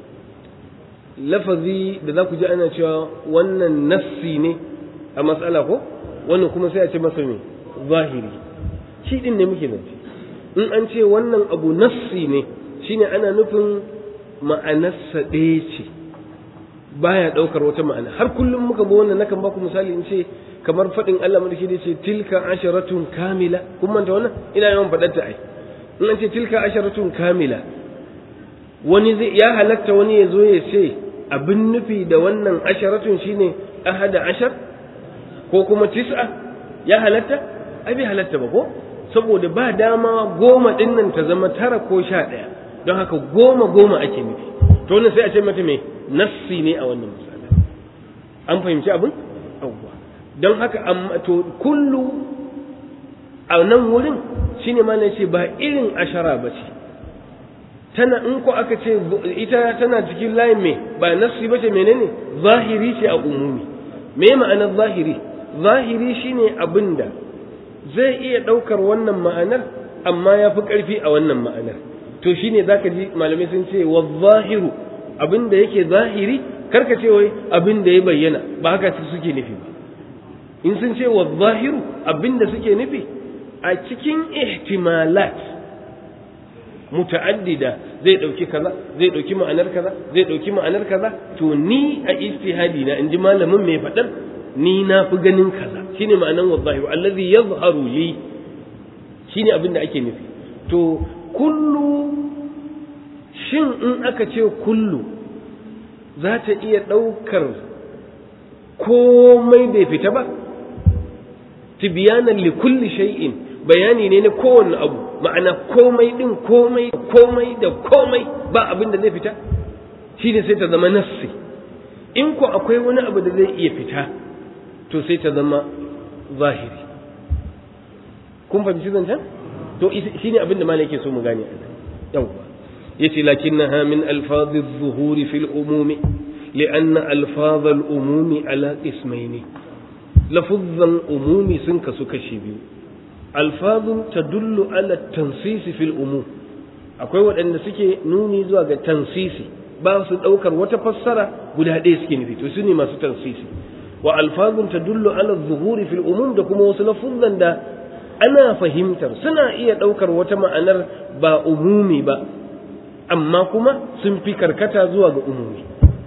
lafazi da za ku ji ana cewa wannan nassi ne a matsala ko wannan kuma sai a ce masa me zahiri shi din ne muke zance in an ce wannan abu nassi ne shine ana nufin ma'anarsa ɗaya ce baya ɗaukar wata ma'ana har kullum muka bi wannan nakan baku misali in ce kamar faɗin Allah madaki da ce tilka asharatun kamila kun manta wannan ina yawan faɗar ta ai in an ce tilka asharatun kamila wani zai ya halatta wani ya zo ya ce abin nufi da wannan asharatun shine ahada ashar ko kuma tis'a ya halatta ai bai halatta ba ko saboda ba dama goma ɗin nan ta zama tara ko sha ɗaya don haka goma goma ake nufi to wannan sai a ce mata mai nassi ne a wannan misali an fahimci abin yawwa don haka amma to kullu a nan wurin shine ma na ce ba irin ashara ba ce tana in ko aka ce ita tana cikin layin me ba nassi ba ce menene zahiri ce a umumi me ma'anar zahiri zahiri shine abinda zai iya ɗaukar wannan ma'anar amma ya fi ƙarfi a wannan ma'anar to shine zaka ji malamai sun ce wa zahiru abinda yake zahiri karka ce wai abinda ya bayyana ba haka suke nufi ba in sun ce wa zahiru abinda suke nufi a cikin ihtimalat muta'addida zai dauki kaza zai dauki ma'anar kaza zai dauki ma'anar kaza to ni a ijtihadi na inji malamin mai fadar ni na fi ganin kaza shine ma'anar wa zahiru allazi yazharu li shine abinda ake nufi to kullu shin in aka ce kullu za ta iya ɗaukar komai bai fita ba tibiyanan li kulli shay'in bayani ne na kowanne abu ma'ana komai din komai komai da komai ba abin da zai fita shi ne sai ta zama nassi in ko akwai wani abu da zai iya fita to sai ta zama zahiri kun fahimci zancen to shi ne abin da malai yake so mu gane a nan yawwa yace lakinnaha min alfazi zuhuri fil umumi لأن ألفاظ الأموم على اسمين لفظا أمومي سنك سكشي بيو ألفاظ تدل على التنصيص في الأموم akwai waɗanda suke nuni zuwa ga tansisi ba su ɗaukar wata fassara guda ɗaya suke nufi to su ne masu tansisi wa alfazun tadullu ala zuhuri fil umum da kuma wasu lafuzan da ana fahimtar suna iya ɗaukar wata ma'anar ba umumi ba amma kuma sun fi karkata zuwa ga umumi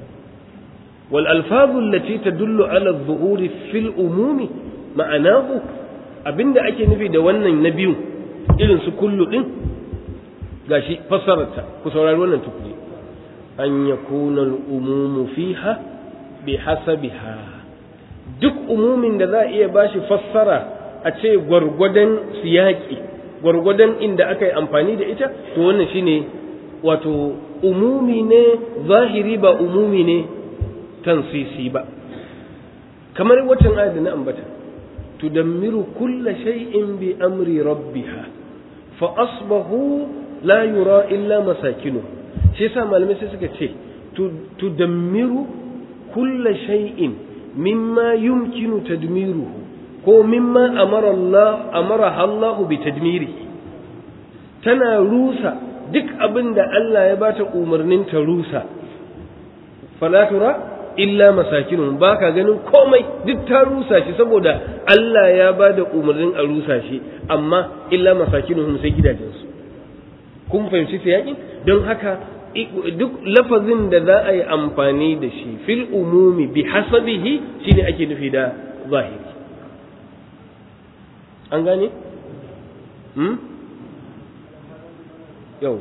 والألفاظ التي تدل على الظهور في الأموم معناه abinda ake nufi da wannan na biyu irin su kullu din gashi fassararta ku saurari wannan tukuri an yakuna al-umumu fiha bi hasabiha duk umumin da za a iya bashi fassara a ce gwargwadon siyaki gwargwadon inda aka yi amfani da ita to wannan shine wato umumi ne zahiri ba umumi ne tansisi ba kamar waccan ayat da na ambata tudammiru kulla shay'in bi amri rabbiha fa asbahu la yura illa masakinu shi yasa malamai sai suka ce tudammiru kulla shay'in mimma yumkinu tadmiruhu ko mimma amara Allah amara Allah bi tadmirihi tana rusa duk abin da Allah ya bata umarnin ta rusa fala tura illa masakinun ba ka ganin komai duk ta rusa shi saboda Allah ya ba da umarnin a rusa shi amma illa masakinun sai gidajensu kun fahimci ta yaƙi don haka duk lafazin da za a yi amfani da shi fil umumi bi hasabihi shine ake nufi da zahiri an gane? hmm? yau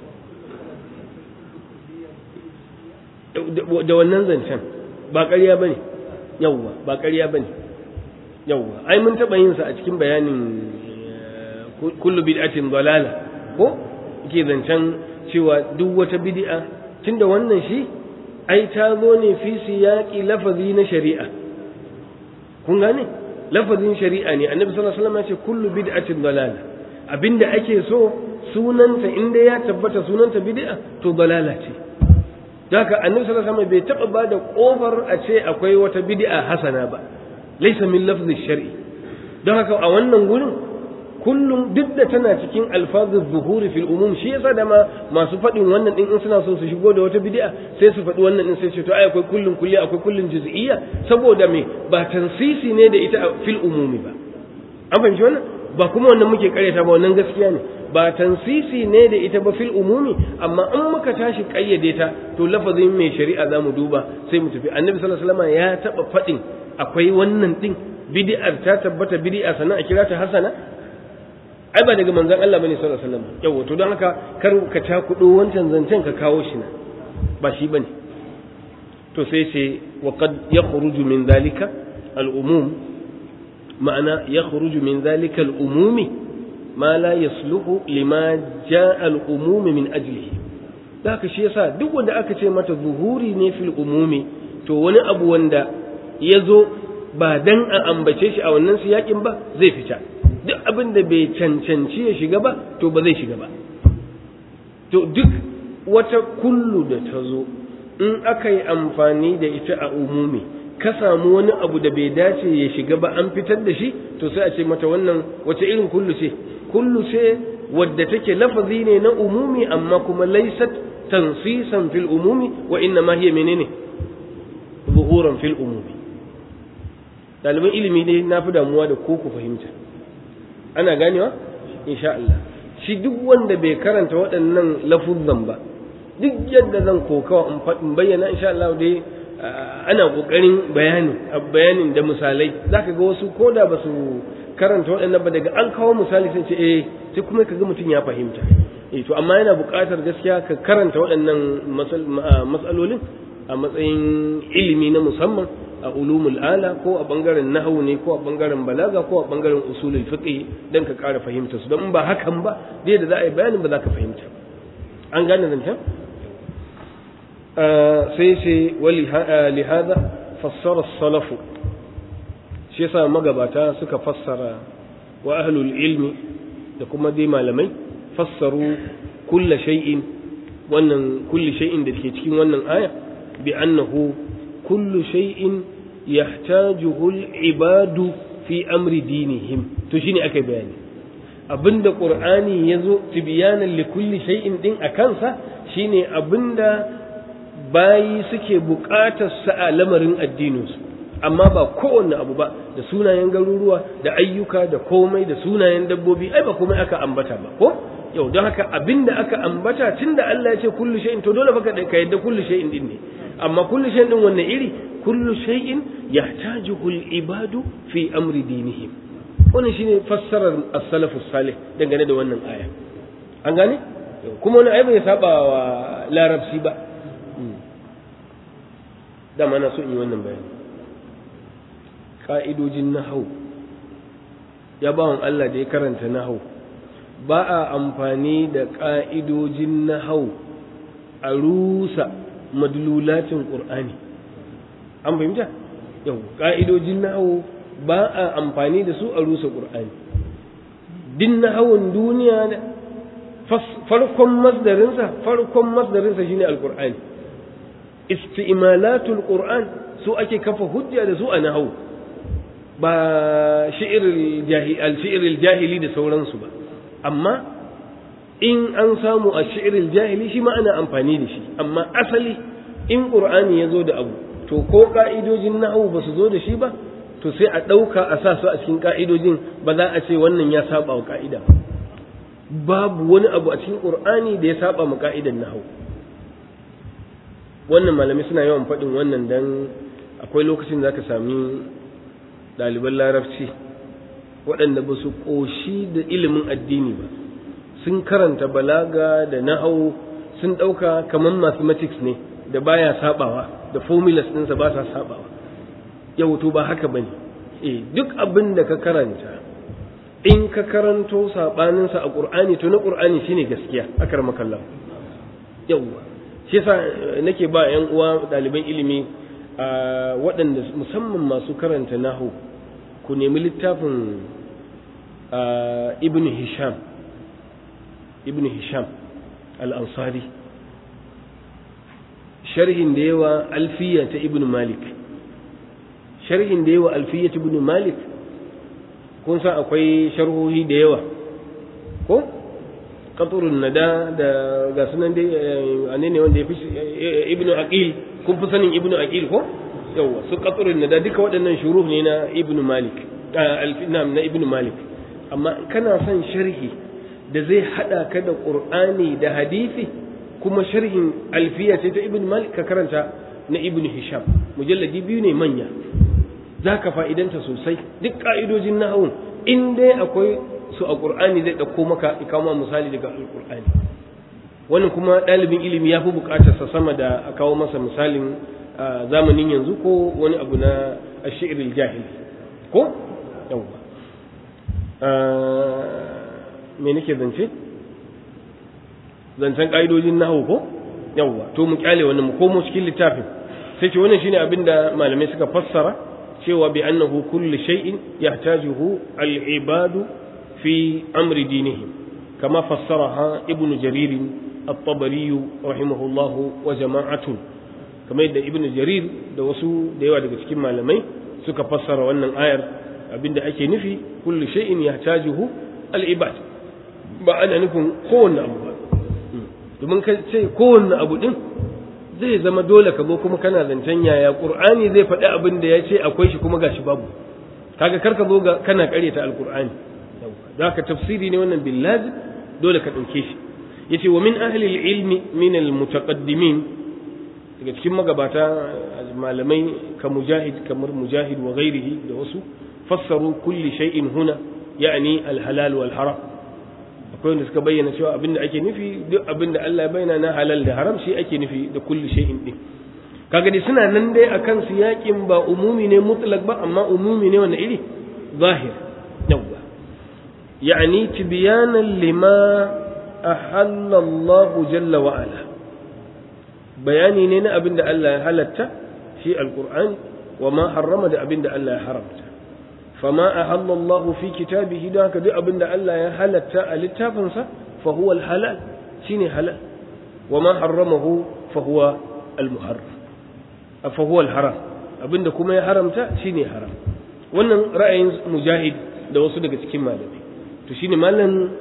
da wannan zancen ba ƙarya ba ne yauwa ba ƙarya ba ne yauwa ai mun taɓa yin sa a cikin bayanin kullu bid'atin dalala ko ke zancen cewa duk wata bid'a tunda wannan shi ai ta zo ne fi siyaqi lafazi na shari'a kun gane lafazin shari'a ne annabi sallallahu alaihi wasallam ya ce kullu bid'atin dalala abinda ake so sunanta inda ya tabbata sunanta bid'a to dalala ce haka annabi sallallahu alaihi wasallam bai taba bada kofar a ce akwai wata bid'a hasana ba laysa min lafzi shar'i don haka a wannan gurin kullum duk da tana cikin alfazul zuhuri fil umum shi yasa da ma masu faɗin wannan din in suna so su shigo da wata bid'a sai su faɗi wannan din sai ce to ai akwai kullun kulli akwai kullun juz'iyya saboda me ba tansisi ne da ita fil umumi ba an fahimci wannan ba kuma wannan muke karyata ba wannan gaskiya ne ba tansisi ne da ita ba fil umumi amma in muka tashi kayyade ta to lafazin mai shari'a za mu duba sai mu tafi annabi sallallahu alaihi wasallam ya taba faɗin akwai wannan din bid'ar ta tabbata bid'a sannan a kira ta hasana ai ba daga manzon Allah bane sallallahu alaihi wasallam yawa to don haka kar ka takudo wancan zancen ka kawo shi na ba shi bane to sai ce wa qad yakhruju min dhalika al-umum ma'ana yakhruju min dhalika al-umumi ma la yasluhu lima jaa al-umum min ajlihi haka shi yasa duk wanda aka ce mata zuhuri ne fil umumi to wani abu wanda ya zo ba dan a ambace shi a wannan siyakin ba zai fita duk abin da bai cancanci ya shiga ba to ba zai shiga ba to duk wata kullu da ta zo in aka yi amfani da ita a umumi ka samu wani abu da bai dace ya shiga ba an fitar da shi to sai a ce mata wannan wace irin kullu ce kullu ce wadda take lafazi ne na umumi amma kuma laysat tansisan fil umumi wa inna ma hiya menene zuhuran fil umumi ɗaliban ilimi ne na fi damuwa da ko ku fahimta ana ganewa insha Allah shi duk wanda bai karanta waɗannan lafuzan ba duk yadda zan kokawa in bayyana insha Allah dai ana kokarin bayani bayanin da misalai zaka ga wasu koda ba su karanta waɗannan ba daga an kawo misali sun ce eh sai kuma ka ga mutum ya fahimta eh to amma yana buƙatar gaskiya ka karanta waɗannan matsalolin a matsayin ilimi na musamman a ulumul ala ko a bangaren nahwu ne ko a bangaren balaga ko a bangaren usulul fiqh dan ka ƙara fahimta su don ba hakan ba dai da za a yi bayanin ba za ka fahimta an gane zancen sai ce wali lihada fassara salafu shi yasa magabata suka fassara wa ahlul ilmi da kuma dai malamai fassaru kulla shay'in wannan kulli shay'in da ke cikin wannan aya bi annahu kullu shay'in yahtajuhu al-ibadu fi amri dinihim to shine akai bayani abinda qur'ani yazo tibyanan li kulli shay'in din akansa shine abinda bayi suke buƙatar sa a lamarin addininsu amma ba kowanne abu ba da sunayen garuruwa da ayyuka da komai da sunayen dabbobi ai ba komai aka ambata ba ko yau don haka abinda aka ambata tunda Allah ya ce kullu shay'in to dole baka ka yadda kullu shay'in din ne amma kullu shay'in din wanne iri kullu shay'in yahtajuhu al-ibadu fi amri dinihim wannan shine fassarar as-salaf salih dangane da wannan aya an gane kuma wani ai bai saba wa larabci ba dama na so in yi wannan bayani ka'idojin nahau ya bawan Allah da ya karanta nahau ba a amfani da ka'idojin nahau a rusa madlulatin ƙur'ani an fahimta yau ka'idojin nahau ba a amfani da su a rusa ƙur'ani din nahawun duniya farkon masdarinsa farkon masdarinsa shine alƙur'ani istimalatul qur'an su ake kafa hujja da su a nahau ba shi'iril jahili da sauransu ba amma in an samu a shi'iril jahili shi ma ana amfani da shi amma asali in qur'ani ya zo da abu to ko ka'idojin nahau ba su zo da shi ba to sai a ɗauka a sa su a cikin ka'idojin ba za a ce wannan ya saba wa ka'ida babu wani abu a cikin qur'ani da ya saba ma ka'idan nahau wannan malamai suna yawan faɗin wannan dan akwai lokacin da ka sami ɗaliban larabci waɗanda ba su ƙoshi da ilimin addini ba sun karanta balaga da nahau sun ɗauka kamar mathematics ne da baya sabawa da formulas ɗinsa ba sa sabawa yau to ba haka bane eh duk abin da ka karanta in ka karanto saɓaninsa a ƙur'ani to na ƙur'ani shine gaskiya akar makallah yawwa shi yasa nake ba yan uwa ɗaliban ilimi a waɗanda musamman masu karanta nahu ku nemi littafin ibn hisham ibn hisham al-ansari sharhin da yawa alfiya ta ibn malik sharhin da yawa alfiya ta ibn malik kun san akwai sharhohi da yawa ko qaturun nada da ga sunan dai ane ne wanda ya fi ibnu aqil kun fi sanin ibnu aqil ko yawa su qaturun nada duka waɗannan shuruh ne na ibnu malik alfinam na ibnu malik amma kana son sharhi da zai hada ka da qur'ani da hadisi kuma sharhin alfiya ce ta ibnu malik ka karanta na ibnu hisham mujalladi biyu ne manya zaka fa'idanta sosai duk ka'idojin nahawun in dai akwai su a ƙur'ani zai ɗauko maka ikama misali daga alƙur'ani wannan kuma ɗalibin ilimi ya fi buƙatarsa sama da a kawo masa misalin zamanin yanzu ko wani abu na ashiril jahil ko yawwa me nake zance zancen ƙa'idojin nahu ko yawwa to mu kyale wannan mu komo cikin littafin sai ce wannan shine abin da malamai suka fassara cewa bi annahu kullu shay'in yahtajuhu al-ibadu في أمر دينهم كما فسرها ابن جرير الطبري رحمه الله وجماعة kamar yadda ibnu jarir da wasu da yawa daga cikin malamai suka fassara wannan ayar abinda ake nufi kullu shay'in yahtajuhu al-ibad ba ana nufin kowanne abu ba domin ka ce kowanne abu din zai zama dole ka zo kuma kana zancen yaya qur'ani zai faɗi abin da ya ce akwai shi kuma gashi babu kaga kar ka zo ga kana ƙaryata alqur'ani da ka tafsiri ne wannan billazi dole ka ɗauke shi yace wa min ahli ilmi min almutaqaddimin daga cikin magabata malamai ka mujahid kamar mujahid wa ghairihi da wasu fassaru kulli shay'in huna ya'ni alhalal wal haram akwai wanda suka bayyana cewa abinda ake nufi duk abinda Allah ya bayyana na halal da haram shi ake nufi da kulli shay'in din kaga dai suna nan dai akan su yakin ba umumi ne mutlaq ba amma umumi ne wanda iri zahir yawwa يعني تبيانا لما أحل الله جل وعلا بياني نينا أبن الله هلت في القرآن وما حرم دا أبن الله حرمت فما أحل الله في كتابه ذاك دا أبن الله هلت التافنسا فهو الحلال شيني حلال وما حرمه فهو المحرم فهو الحرام أبن كما يحرمت شيني حرام wannan ra'ayin mujahid da wasu daga cikin malamai to shine malam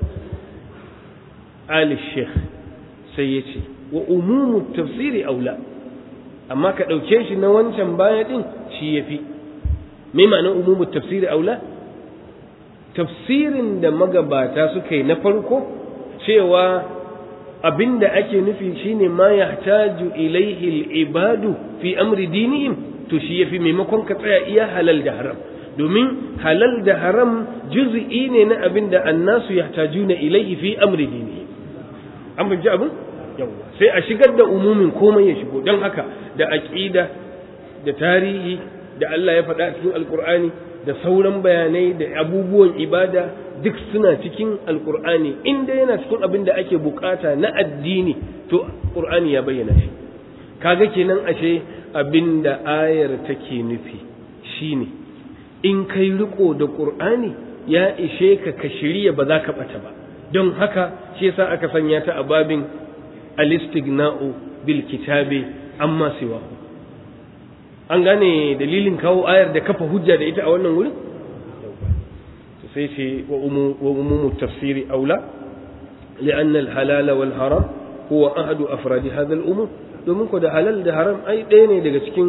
Ali Sheikh sai ya ce wa umumu tafsiri aula amma ka ɗauke shi na wancan baya ɗin shi ya fi me ma'anar umumu tafsiri aula tafsirin da magabata suka yi na farko cewa abinda ake nufi shine ma yahtaju ilaihi al-ibadu fi amri dinihim to shi yafi maimakon ka tsaya iya halal da haram domin halal da haram juz'i ne na abin da annasu yahtajuna ilaihi fi amri dini an fahimci abin yawa sai a shigar da umumin komai ya shigo don haka da aqida da tarihi da Allah ya faɗa cikin alkur'ani da sauran bayanai da abubuwan ibada duk suna cikin alkur'ani inda yana cikin abin da ake bukata na addini to qur'ani ya bayyana shi kaga kenan ashe abin da ayar take nufi shine in kai riko da qur'ani ya ishe ka ka shirya ba za ka bata ba don haka shi yasa aka sanya ta a babin al-istighna'u bil kitabi amma siwa an gane dalilin kawo ayar da kafa hujja da ita a wannan wurin sai ce wa umumu tafsiri aula لأن الحلال والحرام هو أحد أفراد هذا الأمور domin ko da halal da haram ai ɗaya ne daga cikin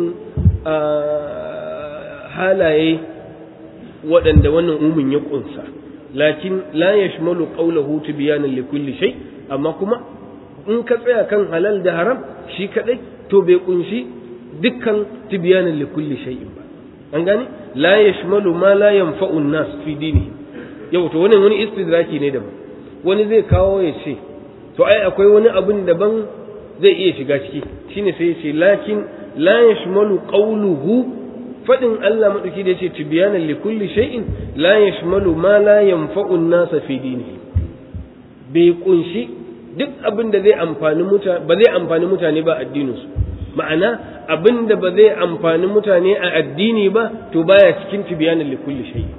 halaye waɗanda wannan umin ya ƙunsa lakin la yashmalu qawluhu tibyanan li kulli shay amma kuma in ka tsaya kan halal da haram shi kadai to bai kunshi dukkan tibyanan li kulli shay'in ba an gane la yashmalu ma la yanfa'u an-nas fi dinihi yau to wannan wani istidraki ne daban wani zai kawo ya ce to ai akwai wani abin daban zai iya shiga ciki shine sai ya ce lakin la yashmalu qawluhu fadin Allah madauki da yace tibyanan li kulli shay'in la yashmalu ma la yanfa'u an-nas fi dinihi bai kunshi duk abin da zai amfani mutane ba zai amfani mutane ba addininsu ma'ana abin da ba zai amfani mutane a addini ba to baya cikin tibyanan li kulli shay'in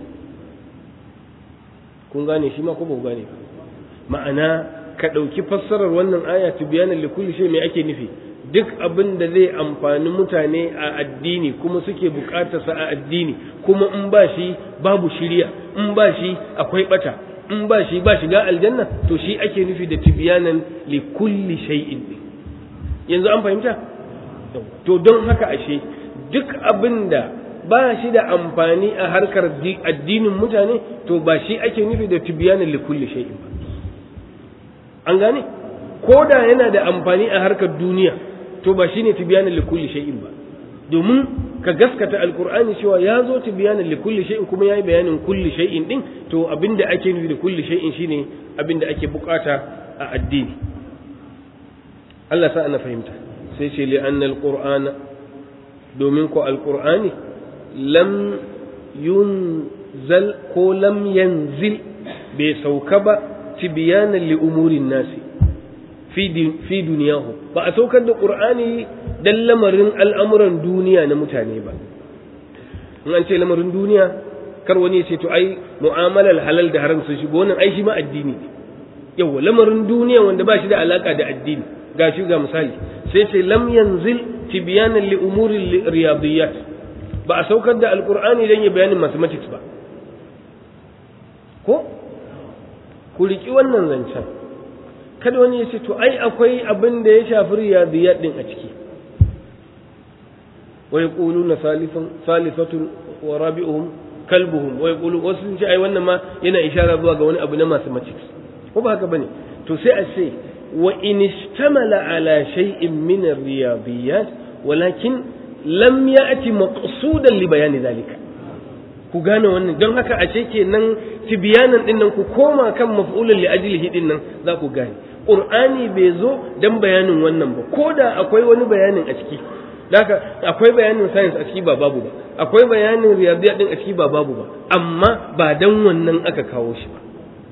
kun gane shi ma ko ba ku gane ma'ana ka ɗauki fassarar wannan aya tibyanan li kulli shay me ake nufi duk abin da zai amfani mutane a addini kuma suke bukatar sa a addini kuma in ba shi babu shiriya in ba shi akwai bata in ba shi ba shiga aljanna to shi ake nufi da tibyanan li kulli shay'in yanzu an fahimta to don haka ashe duk abin da ba shi da amfani a harkar addinin mutane to ba shi ake nufi da tibyanan li kulli shay'in ba an gane ko da yana da amfani a harkar duniya to ba shine tibyanan li kulli shay'in ba domin ka gaskata alqur'ani cewa ya zo tibyanan li kulli shay'in kuma yayi bayanin kulli shay'in din to abinda ake nufi da kulli shay'in shine abinda ake bukata a addini Allah sa ana fahimta sai ce li anna alqur'ana domin ko alqur'ani lam yunzal ko lam yanzil bai sauka ba tibyanan li umurin nasi fi duniyahu ba a saukar da qur'ani dan lamarin al'amuran duniya na mutane ba in an ce lamarin duniya kar wani ya ce to ai mu'amalar halal da haram sun shigo wannan ai shi ma addini ne yawa lamarin duniya wanda ba shi da alaka da addini ga shi ga misali sai ce lam yanzil tibyanan li umuri riyadiyat ba a saukar da alqur'ani dan ya bayanin mathematics ba ko ku riki wannan zancen kada wani ya ce to ai akwai abin da ya shafi riyadiyat din a ciki wa yaquluna salifan salifatun wa rabi'uhum kalbuhum wa yaqulu wasu sun ce ai wannan ma yana ishara zuwa ga wani abu na mathematics ko ba haka bane to sai a ce wa in ishtamala ala shay'in min ar-riyadiyat walakin lam ya'ti maqsudan li bayani zalika ku gane wannan don haka a ce kenan tibyanan din nan ku koma kan maf'ulun li ajlihi din nan za ku gane qur'ani bai zo dan bayanin wannan ba ko da akwai wani bayanin a ciki Daka akwai bayanin science a ciki ba babu ba akwai bayanin riyadiyya din a ciki ba babu ba amma ba dan wannan aka kawo shi ba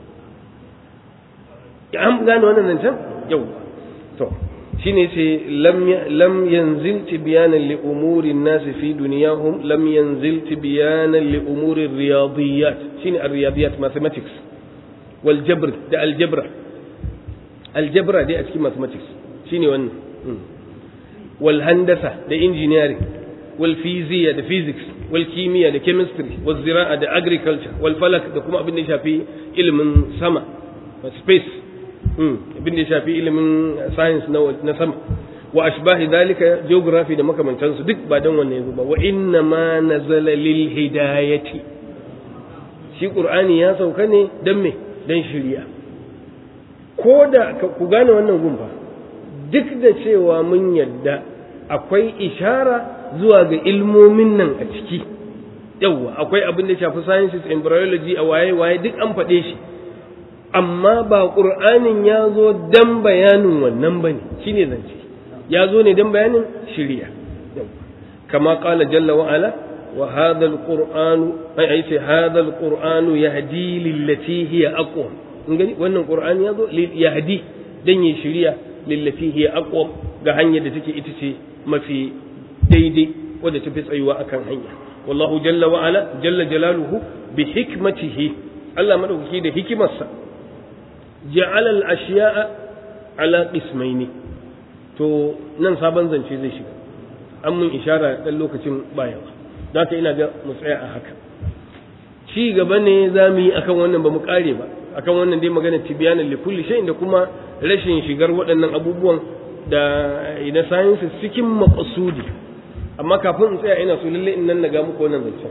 an gane wannan zancen yau to shine ce lam lam yanzil tibyanan li umuri an-nas fi dunyahum lam yanzil tibyanan li umuri riyadiyat shine ar-riyadiyat mathematics wal jabr da al-jabra al-jabra dai a cikin mathematics shine wannan والهندسة ده engineering والفيزياء ده physics والكيمياء ده chemistry والزراعة ده agriculture والفلك ده كما abin da shafi ilimin sama space abin da shafi ilimin science na sama wa ashbahi dalika geography da makamantansu duk ba dan wannan yazo ba wa inna ma nazala lil hidayati shi qur'ani ya sauka ne dan me dan shiriya ko da ku gane wannan gumfa duk da cewa mun yadda akwai ishara zuwa ga ilmomin nan a ciki yauwa akwai abin da shafi sciences embryology a waye waye duk an faɗe shi amma ba ƙur'anin ya zo dan bayanin wannan bane shine zance ya zo ne dan bayanin shiriya kama qala jalla wa ala wa hadha alquran ai ai sai hadha alquran yahdi lillati hiya aqwam wannan qur'ani ya zo yahdi dan yi shiriya lillafi hiya aqwam ga hanyar da take ita ce mafi daidai wadda tafi tsayuwa akan hanya wallahu jalla wa ala jalla jalaluhu bi hikmatihi Allah madaukaki da hikimarsa ja'ala al-ashya'a ala qismaini to nan sabon zance zai shiga an mun ishara dan lokacin bayawa don haka ina ga mu tsaya a haka ci gaba ne za mu yi akan wannan ba mu kare ba akan wannan dai magana tibiyanan li kulli shay'in da kuma rashin shigar waɗannan abubuwan da ina sciences cikin maqsudi amma kafin in tsaya ina so lalle in nan naga muku wannan zancen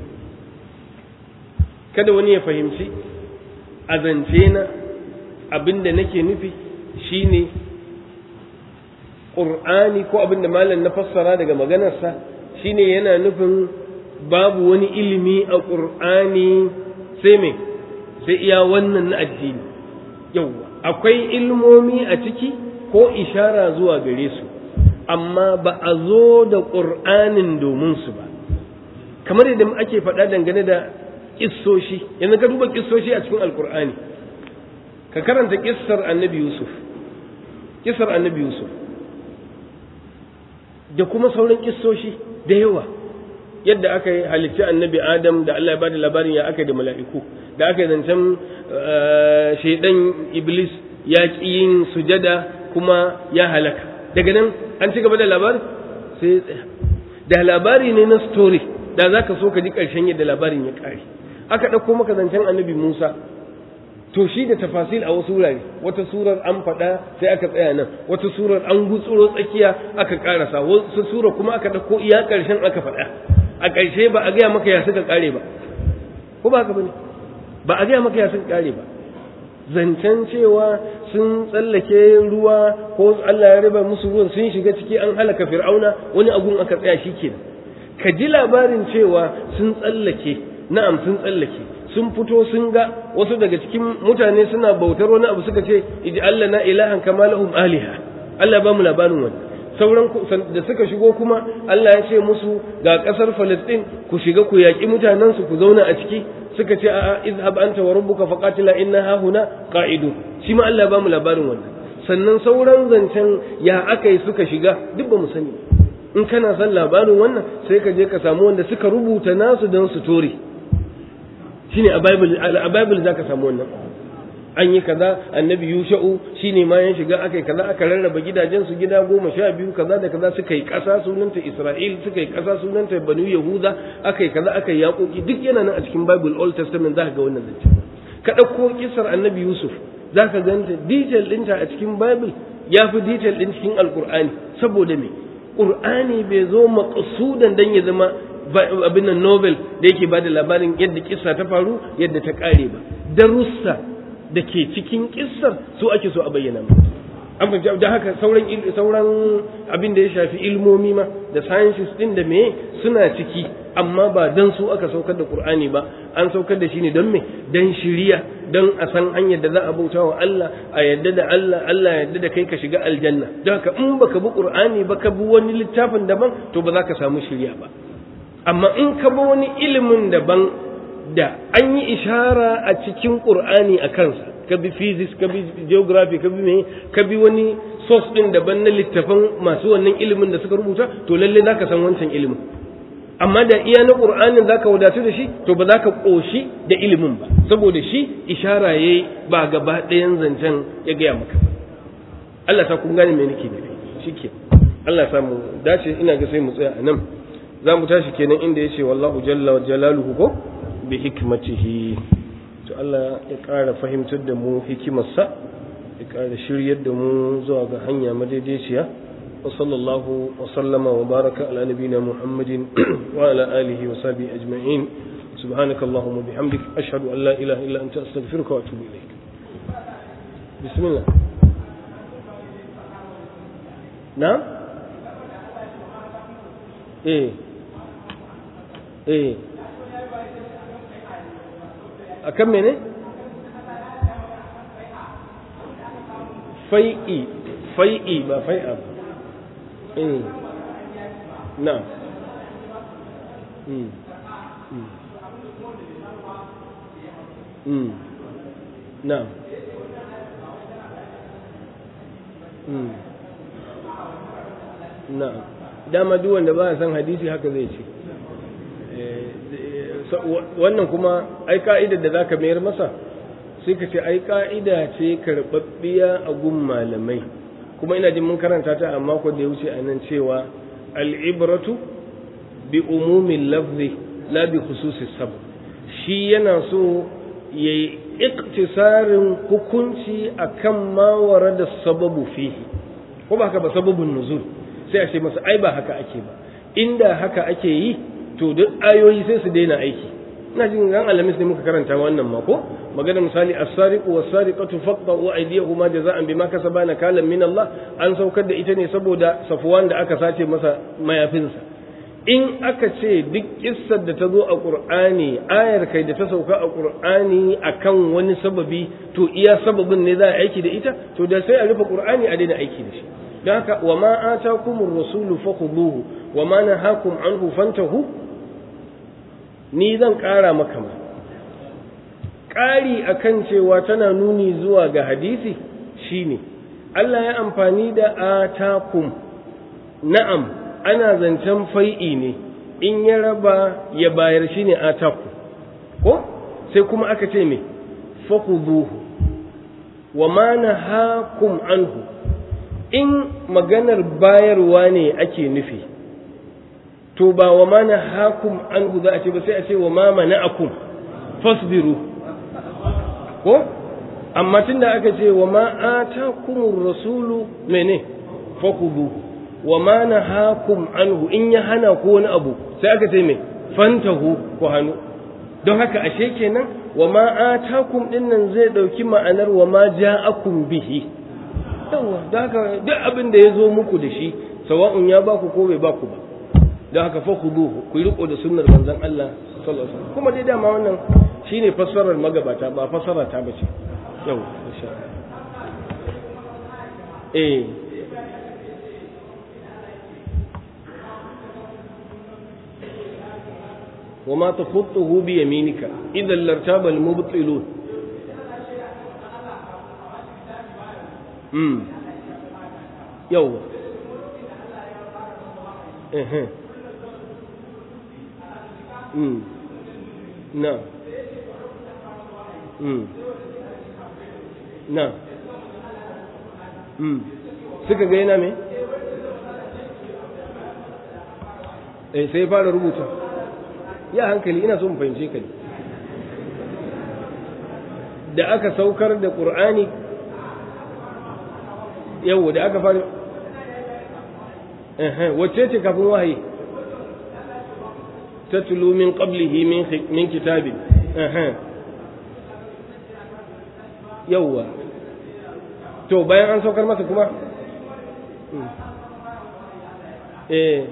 kada wani ya fahimci a zance na abinda nake nufi shine Qur'ani ko abinda malam na fassara daga maganarsa shine yana nufin babu wani ilimi a Qur'ani sai me sai iya wannan na addini yauwa akwai ilmomi a ciki ko ishara zuwa gare su amma ba a zo da ƙur'anin domin su ba kamar yadda ake faɗa dangane da kissoshi yanzu ka duba kissoshi a cikin alƙur'ani ka karanta kissar annabi yusuf kissar annabi yusuf da kuma sauran kissoshi da yawa yadda aka yi halicci annabi adam da Allah ya bada labarin ya aka yi da mala'iku da aka yi zancen shaidan iblis ya ƙi yin sujada kuma ya halaka daga nan an ci gaba da labari sai ya tsaya da labari ne na story da za ka so ka ji ƙarshen yadda labarin ya ƙare aka ɗauko maka zancen annabi musa to shi da tafasil a wasu wurare wata surar an faɗa sai aka tsaya nan wata surar an gutsuro tsakiya aka ƙarasa wasu surar kuma aka ɗauko iya ƙarshen aka faɗa a ƙarshe ba a gaya maka ya suka ƙare ba ko ba haka bane ba a gaya maka ya suka ƙare ba zancen cewa sun tsallake ruwa ko Allah ya raba musu ruwan sun shiga ciki an halaka fir'auna wani agun aka tsaya shi kenan ka ji labarin cewa sun tsallake na'am sun tsallake sun fito sun ga wasu daga cikin mutane suna bautar wani abu suka ce iji Allah na ilahan kama lahum aliha Allah ba mu labarin wani sauran da suka shigo kuma Allah ya ce musu ga kasar Falastin ku shiga ku yaƙi mutanen su ku zauna a ciki suka ce a'a izhab anta wa rabbuka faqatila inna ha huna qa'idun shi ma Allah ba mu labarin wannan sannan sauran zancen ya akai suka shiga duk ba mu sani in kana son labarin wannan sai ka je ka samu wanda suka rubuta nasu don su tore shine a bible a bible zaka samu wannan an yi kaza annabi yusha'u shine ma ya shiga aka yi kaza aka rarraba gidajen su gida goma sha biyu kaza da kaza suka yi ƙasa sunanta isra'il suka yi ƙasa sunanta banu yahuda aka yi kaza aka yi yaƙoƙi duk yana nan a cikin bible old testament za ka ga wannan zance ka ɗauko kisar annabi yusuf za ka ganta detail ɗinta a cikin bible ya fi detail ɗin cikin alƙur'ani saboda me ƙur'ani bai zo maƙasudan dan ya zama abin nan novel da yake ba da labarin yadda kissa ta faru yadda ta ƙare ba darussa da ke cikin kissar su ake so a bayyana mu an fahimci da haka sauran sauran abin da ya shafi ilmomi ma da sciences din da me suna ciki amma ba dan su aka saukar da Qur'ani ba an saukar da shi ne don me dan shiriya dan a san hanyar da za a bauta wa Allah a yadda da Allah Allah yadda da kai ka shiga aljanna don haka in baka bi Qur'ani ba ka bi wani littafin daban to ba za ka samu shiriya ba amma in ka bi wani ilimin daban da an yi ishara a cikin Qur'ani a kansa ka bi physics ka bi geography ka bi me ka bi wani source din daban na littafan masu wannan ilimin da suka rubuta to lalle zaka san wancan ilimin amma da iya na qur'anin zaka wadatu da shi to ba zaka koshi da ilimin ba saboda shi ishara yayi ba gaba ɗayan zancen ya gaya maka Allah ta kun gane me nake nufi shike Allah ya samu dace ina ga sai mu tsaya a nan za mu tashi kenan inda yace wallahu jalla wa jalaluhu ko bi hikmatihi to Allah ya ƙara fahimtar da mu hikimarsa ya ƙara shiryar da mu zuwa ga hanya madaidaiciya wa sallallahu wa sallama wa baraka ala nabina muhammadin wa ala alihi wa sahbihi ajma'in سبحانك اللهم وبحمدك أشهد أن لا إله إلا أنت أستغفرك وأتوب إليك بسم الله نعم إيه إيه akan mene fai'i fai'i ba fai'a ba eh na mm mm mm na mm na dama duk wanda ba san hadisi haka zai ce wannan kuma ai ka'idar da zaka mayar masa sai ka ce ai ka'ida ce karɓaɓɓiya a gun malamai kuma ina jin mun karanta ta a mako da ya wuce a nan cewa al'ibratu bi umumin lafzi la bi khususi sab shi yana so ya yi iktisarin hukunci akan ma da sababu fihi ko ba haka ba sababun nuzul sai a ce masa ai ba haka ake ba inda haka ake yi to duk ayoyi sai su daina aiki ina jin ran alamis ne muka karanta wannan mako magana misali as-sariqu was-sariqatu faqta'u aydiyahuma jaza'an bima kasaba nakalan min Allah an saukar da ita ne saboda Safwan da aka sace masa mayafinsa in aka ce duk kissar da ta zo a Qur'ani ayar kai da ta sauka a Qur'ani akan wani sababi to iya sababin ne za a aiki da ita to da sai a rufe Qur'ani a daina aiki da shi don haka wa ma atakumur rasulu fakhuduhu wa ma nahakum anhu fantahu ni zan ƙara maka ma ƙari akan cewa tana nuni zuwa ga hadisi shine Allah ya amfani da atakum na'am ana zancen fai'i ne in ya raba ya bayar shine ataku ko sai kuma aka ce me fakhuduhu wa ma nahakum anhu in maganar bayarwa ne ake nufi to ba wa mana hakum an za a ce ba sai a ce wa ma mana'akum fasbiru ko amma tunda aka ce wa ma atakumur rasulu mene fakudu wa ma nahakum anhu in ya hana ko wani abu sai aka ce me fantahu ko hannu don haka ashe kenan wa ma atakum dinnan zai dauki ma'anar wa ma ja'akum bihi yawa don haka duk abin da ya zo muku da shi sawa'un ya baku ko bai baku ba don haka fa khuduhu ku yi riko da sunnar manzon Allah sallallahu alaihi wasallam kuma dai dama wannan shine fassarar magabata ba fassara ta bace yau insha eh وما تخطه بيمينك إذا لارتاب المبطلون امم يوه اها امم نعم امم na mm. suka ga yana me eh sai fara rubuta ya hankali ina so mu fahimce ka ne da aka saukar da ƙur'ani yau da aka fara wacce ce kafin wahayi tatlu min qablihi min kitabin yauwa to bayan an saukar masa kuma eh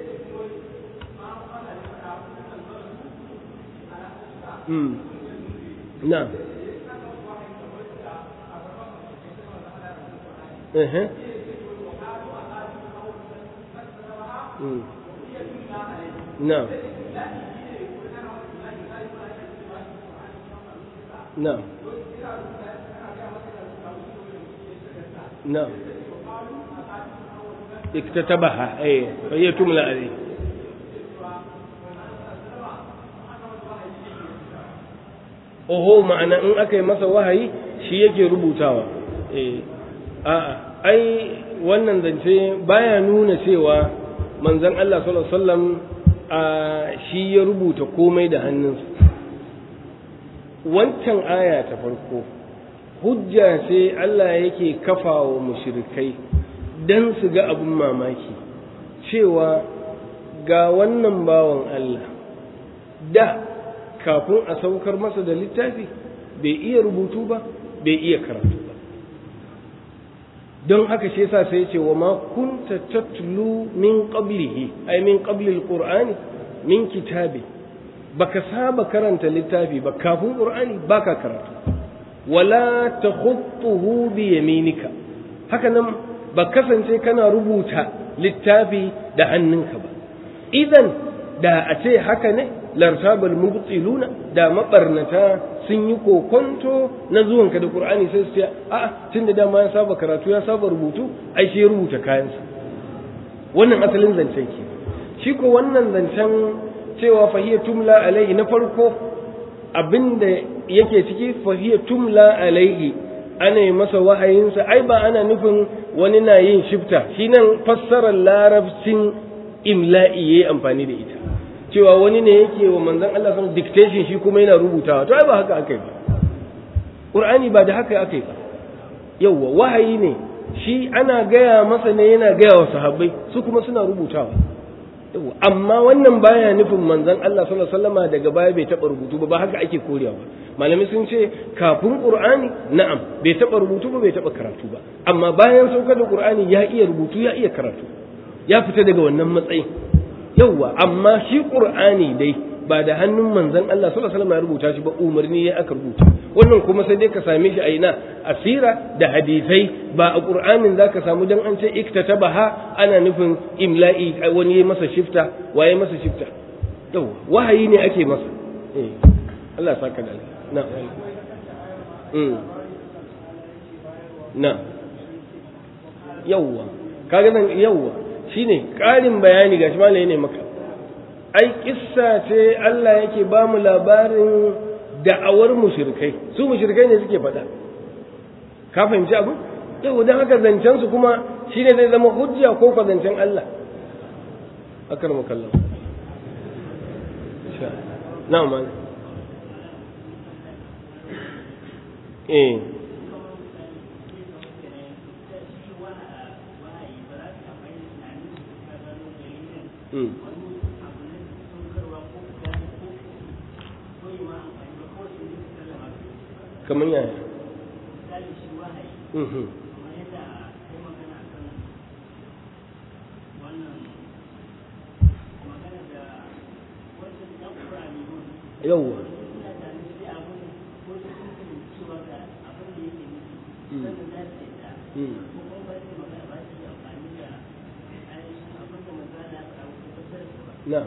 na ehe na na na اكتتبها اي فهي تملى عليه oho ma'ana in aka yi masa wahayi shi yake rubutawa eh a'a ai wannan zance baya nuna cewa manzon Allah sallallahu alaihi wasallam a shi ya rubuta komai da hannunsa wancan aya ta farko hujja ce Allah yake kafawa mushrikai dan su ga abun mamaki cewa ga wannan bawan Allah da kafin a saukar masa da littafi bai iya rubutu ba bai iya karatu ba don haka shi yasa sai ce wa ma kunta tatlu min qablihi ay min qabli alqur'ani min kitabi baka saba karanta littafi ba kafin qur'ani baka karatu wala takhutuhu bi yaminika haka nan ba kasance kana rubuta littafi da hannunka ba idan da a ce haka ne lartabal mubtiluna da mabarnata sun yi kokonto na zuwanka da qur'ani sai su ce a'a tunda dama ya saba karatu ya saba rubutu ai shi rubuta kayansa wannan asalin zancen ke shi ko wannan zancen cewa fahiya tumla alaihi na farko abinda yake ciki fahiya tumla alaihi ana yi masa wahayinsa ai ba ana nufin wani na yin shifta shi nan fassarar larabcin imla'i yayi amfani da ita cewa wani ne yake wa manzon Allah sun dictation shi kuma yana rubutawa to ai ba haka aka yi ba Qur'ani ba da haka aka yi ba yawwa wahayi ne shi ana gaya masa ne yana gaya wa sahabbai su kuma suna rubutawa yawwa amma wannan baya nufin manzon Allah sallallahu alaihi wasallama daga baya bai taba rubutu ba ba haka ake korewa ba malami sun ce kafin Qur'ani na'am bai taba rubutu ba bai taba karatu ba amma bayan saukar da Qur'ani ya iya rubutu ya iya karatu ya fita daga wannan matsayin yauwa amma shi qur'ani dai ba da hannun manzon Allah sallallahu alaihi wasallam ya rubuta shi ba umarni ya aka rubuta wannan kuma sai dai ka same shi a ina asira da hadisai ba a qur'anin zaka samu dan an ce iktatabaha ana nufin imla'i wani ya masa shifta waye masa shifta yauwa wahayi ne ake masa eh Allah ya saka da na mm na yauwa kaga nan yauwa shine ƙarin bayani gashi malai ne maka ai kissa ce Allah yake ba mu labarin da'awar mushrikai su mushrikai ne suke faɗa ka fahimci abu yau dan haka zancen su kuma shine zai zama hujja ko ka zancen Allah akar mukallam na'am mal eh Mm. kamar yaya yauwa na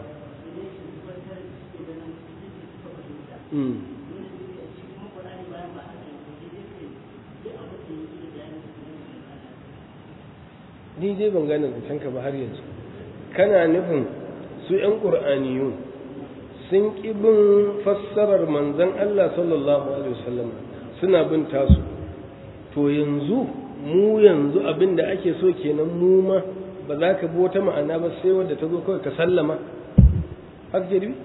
ni dai ban gane zancen ka ba har yanzu kana nufin su ‘yan ƙur'aniyun sun ƙi bin fassarar manzan Allah sallallahu Alaihi wasallam suna bin tasu to yanzu mu yanzu abin da ake so kenan mu ma ba za ka bi wata ma'ana ba sai wadda ta zo kawai ka sallama haka ke dubi?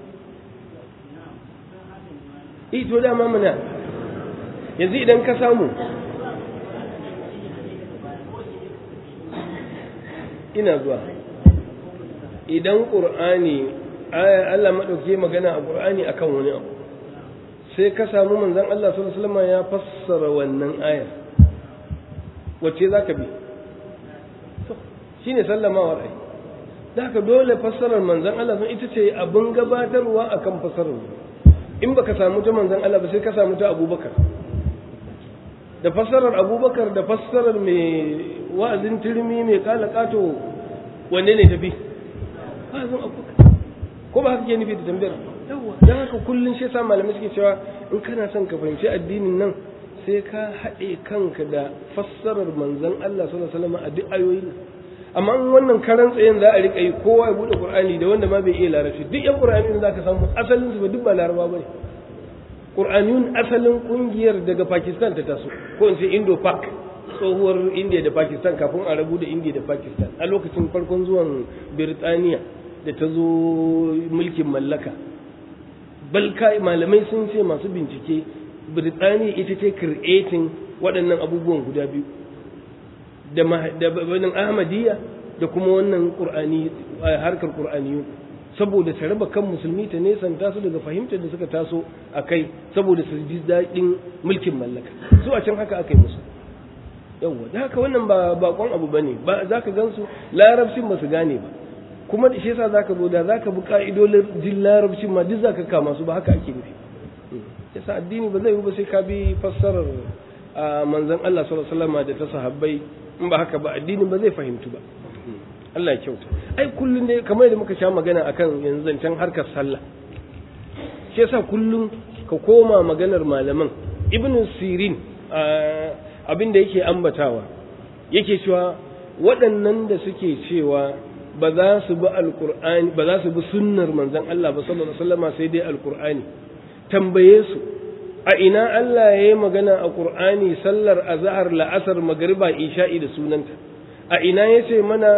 i to dama mana yanzu idan ka samu ina zuwa idan ƙur'ani Allah maɗauki magana a ƙur'ani akan wani abu sai ka samu manzan Allah sallallahu alaihi ya fassara wannan ayar wacce za ka bi shine sallamawar ai da haka dole fassarar manzan Allah sun ita ce abin gabatarwa akan fassarar in baka samu ta manzan Allah ba sai ka samu ta Abubakar da fassarar Abubakar da fassarar mai wa'azin turmi mai kala kato wanne ne tafi wa'azin Abubakar ko ba haka ke nufi da tambayar yawa dan haka kullun shi yasa malamai suke cewa in kana son ka fahimci addinin nan sai ka haɗe kanka da fassarar manzan Allah sallallahu alaihi wasallam a duk ayoyin amma in wannan karan tsayen za a rika yi kowa ya bude qur'ani da wanda ma bai iya larabci duk yan qur'ani da zaka samu asalin su ba duk ba laraba bane qur'aniyun asalin kungiyar daga pakistan ta taso ko in ce indo pak tsohuwar india da pakistan kafin a rabu da india da pakistan a lokacin farkon zuwan birtaniya da ta zo mulkin mallaka balka malamai sun ce masu bincike birtaniya ita ce creating waɗannan abubuwan guda biyu da banin ahmadiyya da kuma wannan qur'ani harkar qur'aniyu saboda ta raba kan musulmi ta nesanta su daga fahimtar da suka taso a kai saboda su ji daɗin mulkin mallaka su a can haka aka yi musu yawwa da haka wannan ba bakon abu bane ba za ka gansu larabcin ba su gane ba kuma da shi yasa za ka zo da za ka bi ka'idolin jin larabcin ma duk za ka kama su ba haka ake nufi yasa addini ba zai yi ba sai ka bi fassarar manzon Allah sallallahu alaihi wasallam da ta sahabbai in ba haka ba addini ba zai fahimtu ba Allah ya kyauta ai kullun ne kamar yadda muka sha magana akan yanzu zancen harkar sallah shi yasa kullun ka koma maganar malaman ibn sirin abin da yake ambatawa yake cewa waɗannan da suke cewa ba za su bi alqur'ani ba za su bi sunnar manzon Allah ba sallallahu alaihi wasallam sai dai alqur'ani tambaye su a ina Allah ya yi magana a Qur'ani sallar azhar la'asar magriba isha'i da sunanta a ina ya ce mana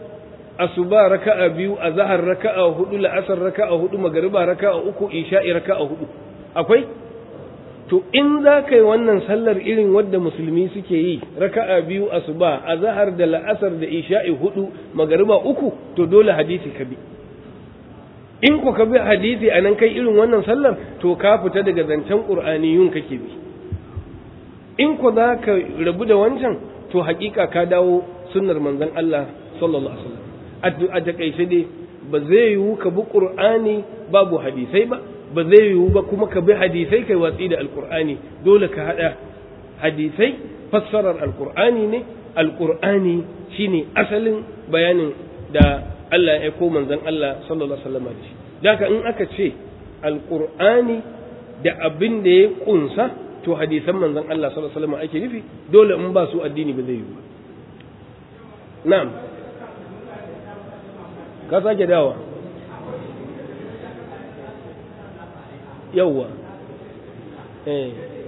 asuba raka'a biyu azhar raka'a hudu la'asar raka'a hudu magriba raka'a uku isha'i raka'a hudu akwai to in za ka yi wannan sallar irin wadda musulmi suke yi raka'a biyu asuba azhar da la'asar da isha'i hudu magriba uku to dole hadisi ka bi in ku ka bi hadisi a nan kai irin wannan sallar to ka fita daga zancen ƙur'aniyun kake bi in ku za ka rabu da wancan to hakika ka dawo sunnar manzon Allah sallallahu alaihi wasallam a takaice dai ba zai yiwu ka bi ƙur'ani babu hadisai ba ba zai yiwu ba kuma ka bi hadisai kai watsi da alƙur'ani dole ka haɗa hadisai fassarar alƙur'ani ne alƙur'ani shine asalin bayanin da Allah ya ko manzon Allah sallallahu alaihi wasallam da shi daga in aka ce alqur'ani da abin da ya kunsa to hadisan manzon Allah sallallahu alaihi wasallam ake nufi dole in ba su addini ba zai yi ba na'am ka sake dawa yawwa eh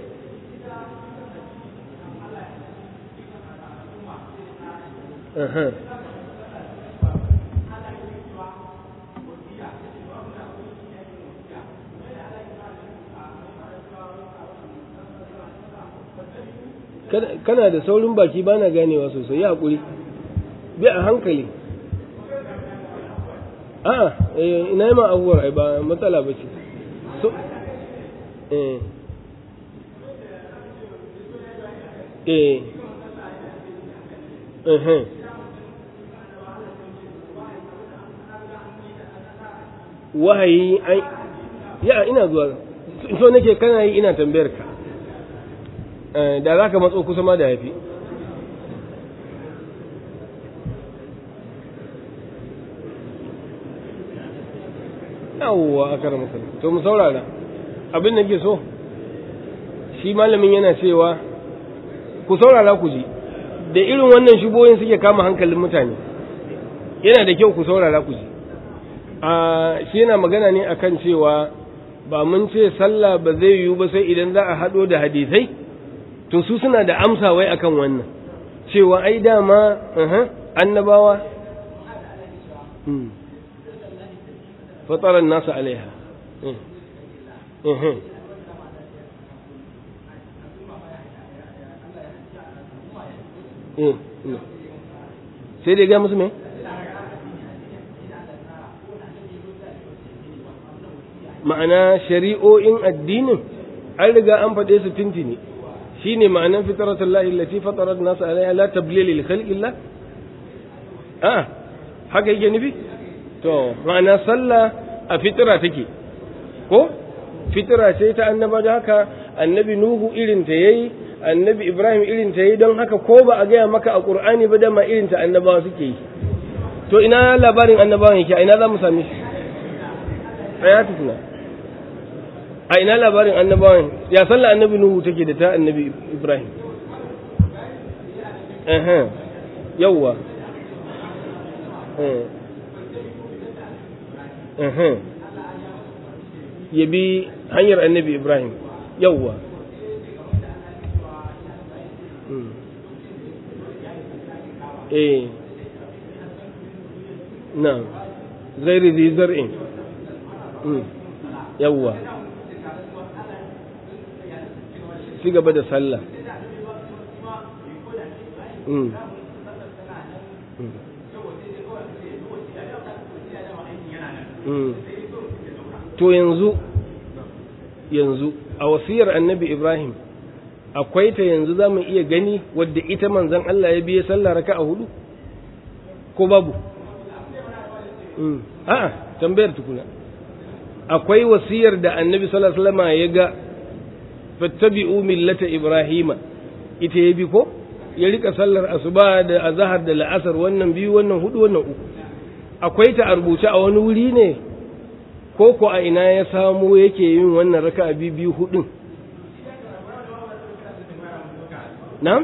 uh-huh. kana da saurin baki ba na ganewa sosai ya haƙuri bi a hankali a'a ina yi ma abubuwar ai ba matsala ba ce so eh eh eh wahayi ai ya ina zuwa so nake kana yi ina tambayar ka da za ka matso kusa ma da yafi yawwa a kara maka to mu saurara abin da ke so shi malamin yana cewa ku saurara ku ji da irin wannan shubohin suke kama hankalin mutane yana da kyau ku saurara ku ji a shi yana magana ne akan cewa ba mun ce sallah ba zai yiwu ba sai idan za a haɗo da hadisai to su suna da amsa wai akan wannan cewa ai dama annabawa fataran nasu alaiha sai dai ga musu me? ma'ana shari'o'in addinin an riga an faɗe su tintini shi ne ma'anan fitaratul lahi lati fatarat nasu alaiha la tablil lil khalqillah a haka yake nufi to ma'ana sallah a fitira take ko fitira ce ta annaba da haka annabi nuhu irin ta yayi annabi ibrahim irin ta yayi don haka ko ba a gaya maka a qur'ani ba da ma irin ta annabawa suke yi to ina labarin annabawan yake a ina za mu same shi tsaya tukuna a ina labarin annabawan ya sallah annabi nuhu take da ta annabi ibrahim eh yawwa eh ya bi hanyar annabi ibrahim yawwa eh na zairi zai zar'in yawwa ci gaba da sallah to yanzu yanzu a wasiyar annabi ibrahim akwai ta yanzu za mu iya gani wadda ita manzan Allah ya biye sallah raka a hudu ko babu a'a tambayar tukuna akwai wasiyar da annabi sallallahu alaihi wasallam ya ga fattabi'u millata ibrahima ita ya bi ko ya rika sallar asuba da azhar da la'asar wannan biyu wannan hudu wannan uku akwai ta a rubuce a wani wuri ne ko ko a ina ya samu yake yin wannan raka'a biyu biyu hudun na'am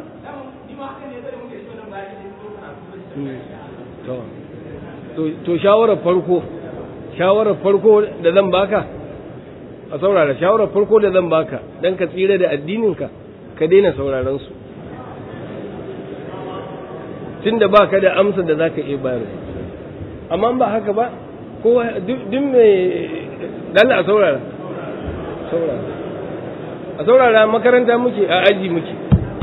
to shawarar farko shawarar farko da zan baka a saurara shawarar farko da zan baka dan ka tsira da addininka ka daina sauraron su tunda baka da amsa da zaka iya bayar amma ba haka ba kowa duk mai dalla a saurara saurara a saurara makaranta muke a aji muke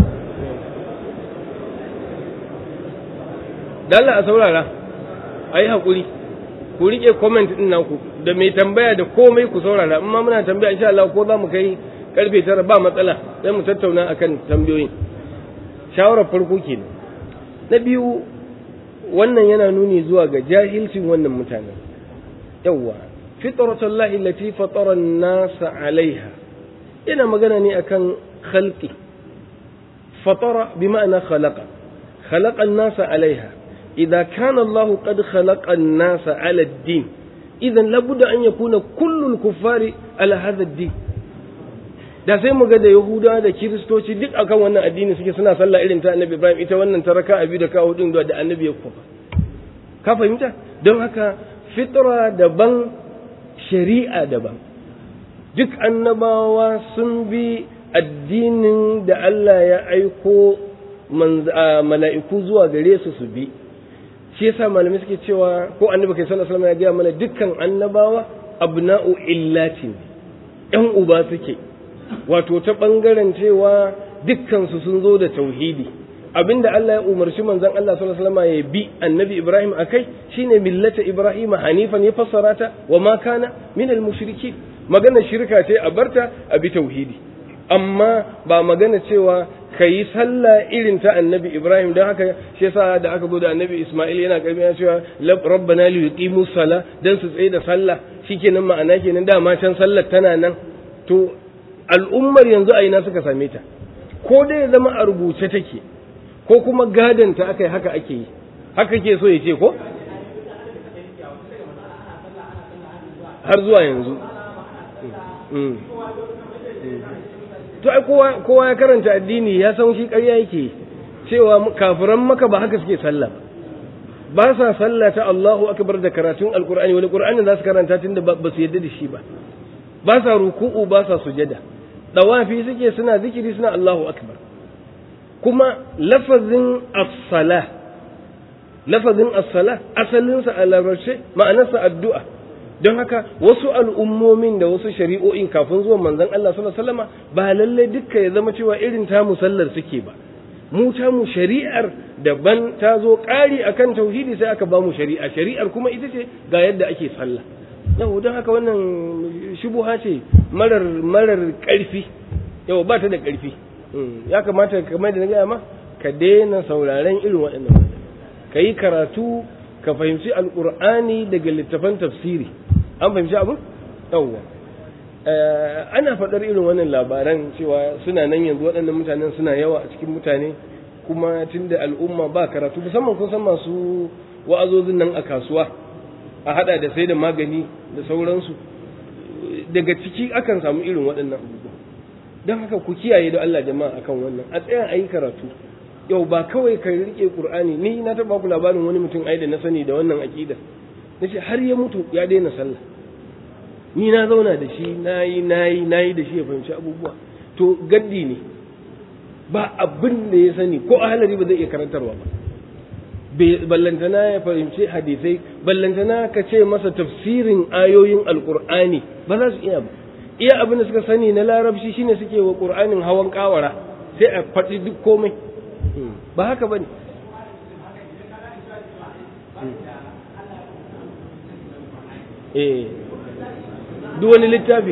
dalla a saurara a yi haƙuri ku riƙe comment ɗin naku da mai tambaya da komai ku saurara amma muna tambaya insha Allah ko za mu kai karfe tara ba matsala sai mu tattauna akan tambayoyin shawarar farko kenan na biyu wannan yana nuni zuwa ga jahilcin wannan mutanen yawwa fitratullahi allati fatara an-nasa alaiha ina magana ne akan khalqi fatara bima'ana khalaqa khalaqa an-nasa alaiha idza kana Allah qad khalaqa an-nasa ala ad-din idan labudda an yakuna kullu al-kuffari ala hadha ad-din da sai mu ga da Yahudawa da Kiristoci duk akan wannan addini suke suna sallah irin ta Annabi Ibrahim ita wannan ta raka abi da kawo din da Annabi ya kofa ka fahimta don haka fitra daban shari'a daban duk annabawa sun bi addinin da Allah ya aiko mala'iku zuwa gare su su bi shi yasa malamai suke cewa ko annabi kai sallallahu alaihi wasallam ya gaya mana dukkan annabawa abna'u illatin yan uba suke wato ta ɓangaren cewa dukkansu sun zo da tauhidi abinda Allah ya umarci manzon Allah sallallahu alaihi wasallam ya bi annabi Ibrahim akai shine millata Ibrahim hanifan ya fassara ta wa ma kana min al mushrikin magana shirka ce a barta a bi tauhidi amma ba magana cewa kayi sallah irin ta annabi Ibrahim don haka shi yasa da aka bude annabi Ismail yana karbi ya cewa rabbana li yuqimu sala dan su tsaye da sallah shikenan ma'ana kenan dama can sallar tana nan to al'ummar yanzu a ina suka same ta ko dai ya zama a rubuce take ko kuma gadanta aka yi haka ake yi haka ke so ya ce ko har zuwa yanzu to ai kowa ya karanta addini ya san shi ƙarya yake cewa kafiran maka ba haka suke sallah ba sa sallah ta Allahu akbar da karatun alqur'ani wani qur'ani za su karanta tunda ba su yadda da shi ba ba sa ruku'u ba sa sujada dawafi suke suna zikiri suna Allahu akbar kuma lafazin as-sala lafazin as-sala asalinsa a larabce ma'anarsa addu'a don haka wasu al'ummomin da wasu shari'o'in kafin zuwan manzon Allah sallallahu alaihi wasallama ba lalle dukka ya zama cewa irin ta musallar suke ba mu ta mu shari'ar daban ta zo ƙari akan tauhidi sai aka ba mu shari'a shari'ar kuma ita ce ga yadda ake sallah yau don haka wannan shubuha ce marar marar ƙarfi yau ba ta da ƙarfi ya kamata kamar da na gaya ma ka daina sauraren irin waɗannan ka yi karatu ka fahimci alƙur'ani daga littafan tafsiri an fahimci abin yawwa ana faɗar irin wannan labaran cewa suna nan yanzu waɗannan mutanen suna yawa a cikin mutane kuma tunda al'umma ba karatu musamman kun san masu wa'azozin nan a kasuwa a hada da sai da magani da sauransu daga ciki akan samu irin waɗannan abubuwa don haka ku kiyaye da Allah jama'a akan wannan a tsaya a yi karatu yau ba kawai ka rike qur'ani ni na taɓa ku labarin wani mutum ai da na sani da wannan aqida nace har ya mutu ya daina sallah ni na zauna da shi nayi nayi nayi da shi ya fahimci abubuwa to gaddi ne ba abin da ya sani ko ahalari ba zai iya karantarwa ba ballantana ya fahimci hadisai ballantana ka ce masa tafsirin ayoyin alkur'ani ba za su iya ba iya abin da suka sani na larabci shine suke wa qur'anin hawan kawara sai a faɗi duk komai ba haka bane eh duk wani littafi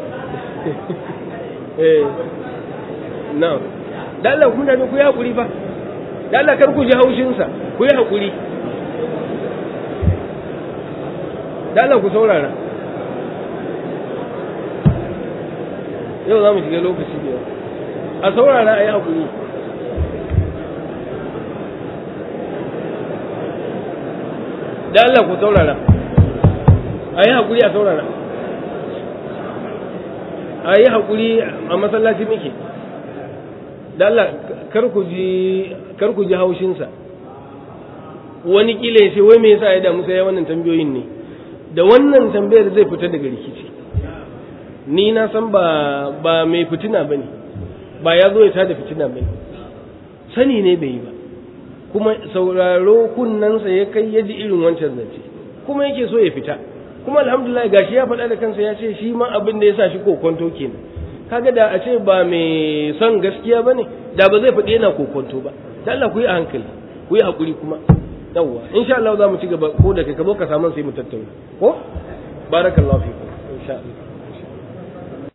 eh na'am da Allah kun da ku yi hakuri fa da Allah kar ku ji haushin sa ku yi hakuri da Allah ku saurara yau za mu shiga lokaci biyar a saurara a yi hakuri da Allah ku saurara a yi hakuri a saurara a yi hakuri a masallaci muke da Allah kar ku ji haushinsa wani kila ya ce wai me yasa ya damu sai ya wannan tambayoyin ne da wannan tambayar zai fita daga rikici ni na san ba ba mai fitina bane ba ya zo ya tada fitina bane sani ne bai yi ba kuma sauraro kunnansa ya kai ya ji irin wancan zance kuma yake so ya fita kuma alhamdulillah gashi ya faɗa da kansa ya ce shi ma abin da ya sa shi kokonto kenan kaga da a ce ba mai son gaskiya ba ne da ba zai faɗi yana kokonto ba da Allah ku yi a hankali ku yi haƙuri kuma yawwa insha Allah za mu ci gaba ko da kai ka zo ka samu sai mu tattauna ko barakallahu fikum insha Allah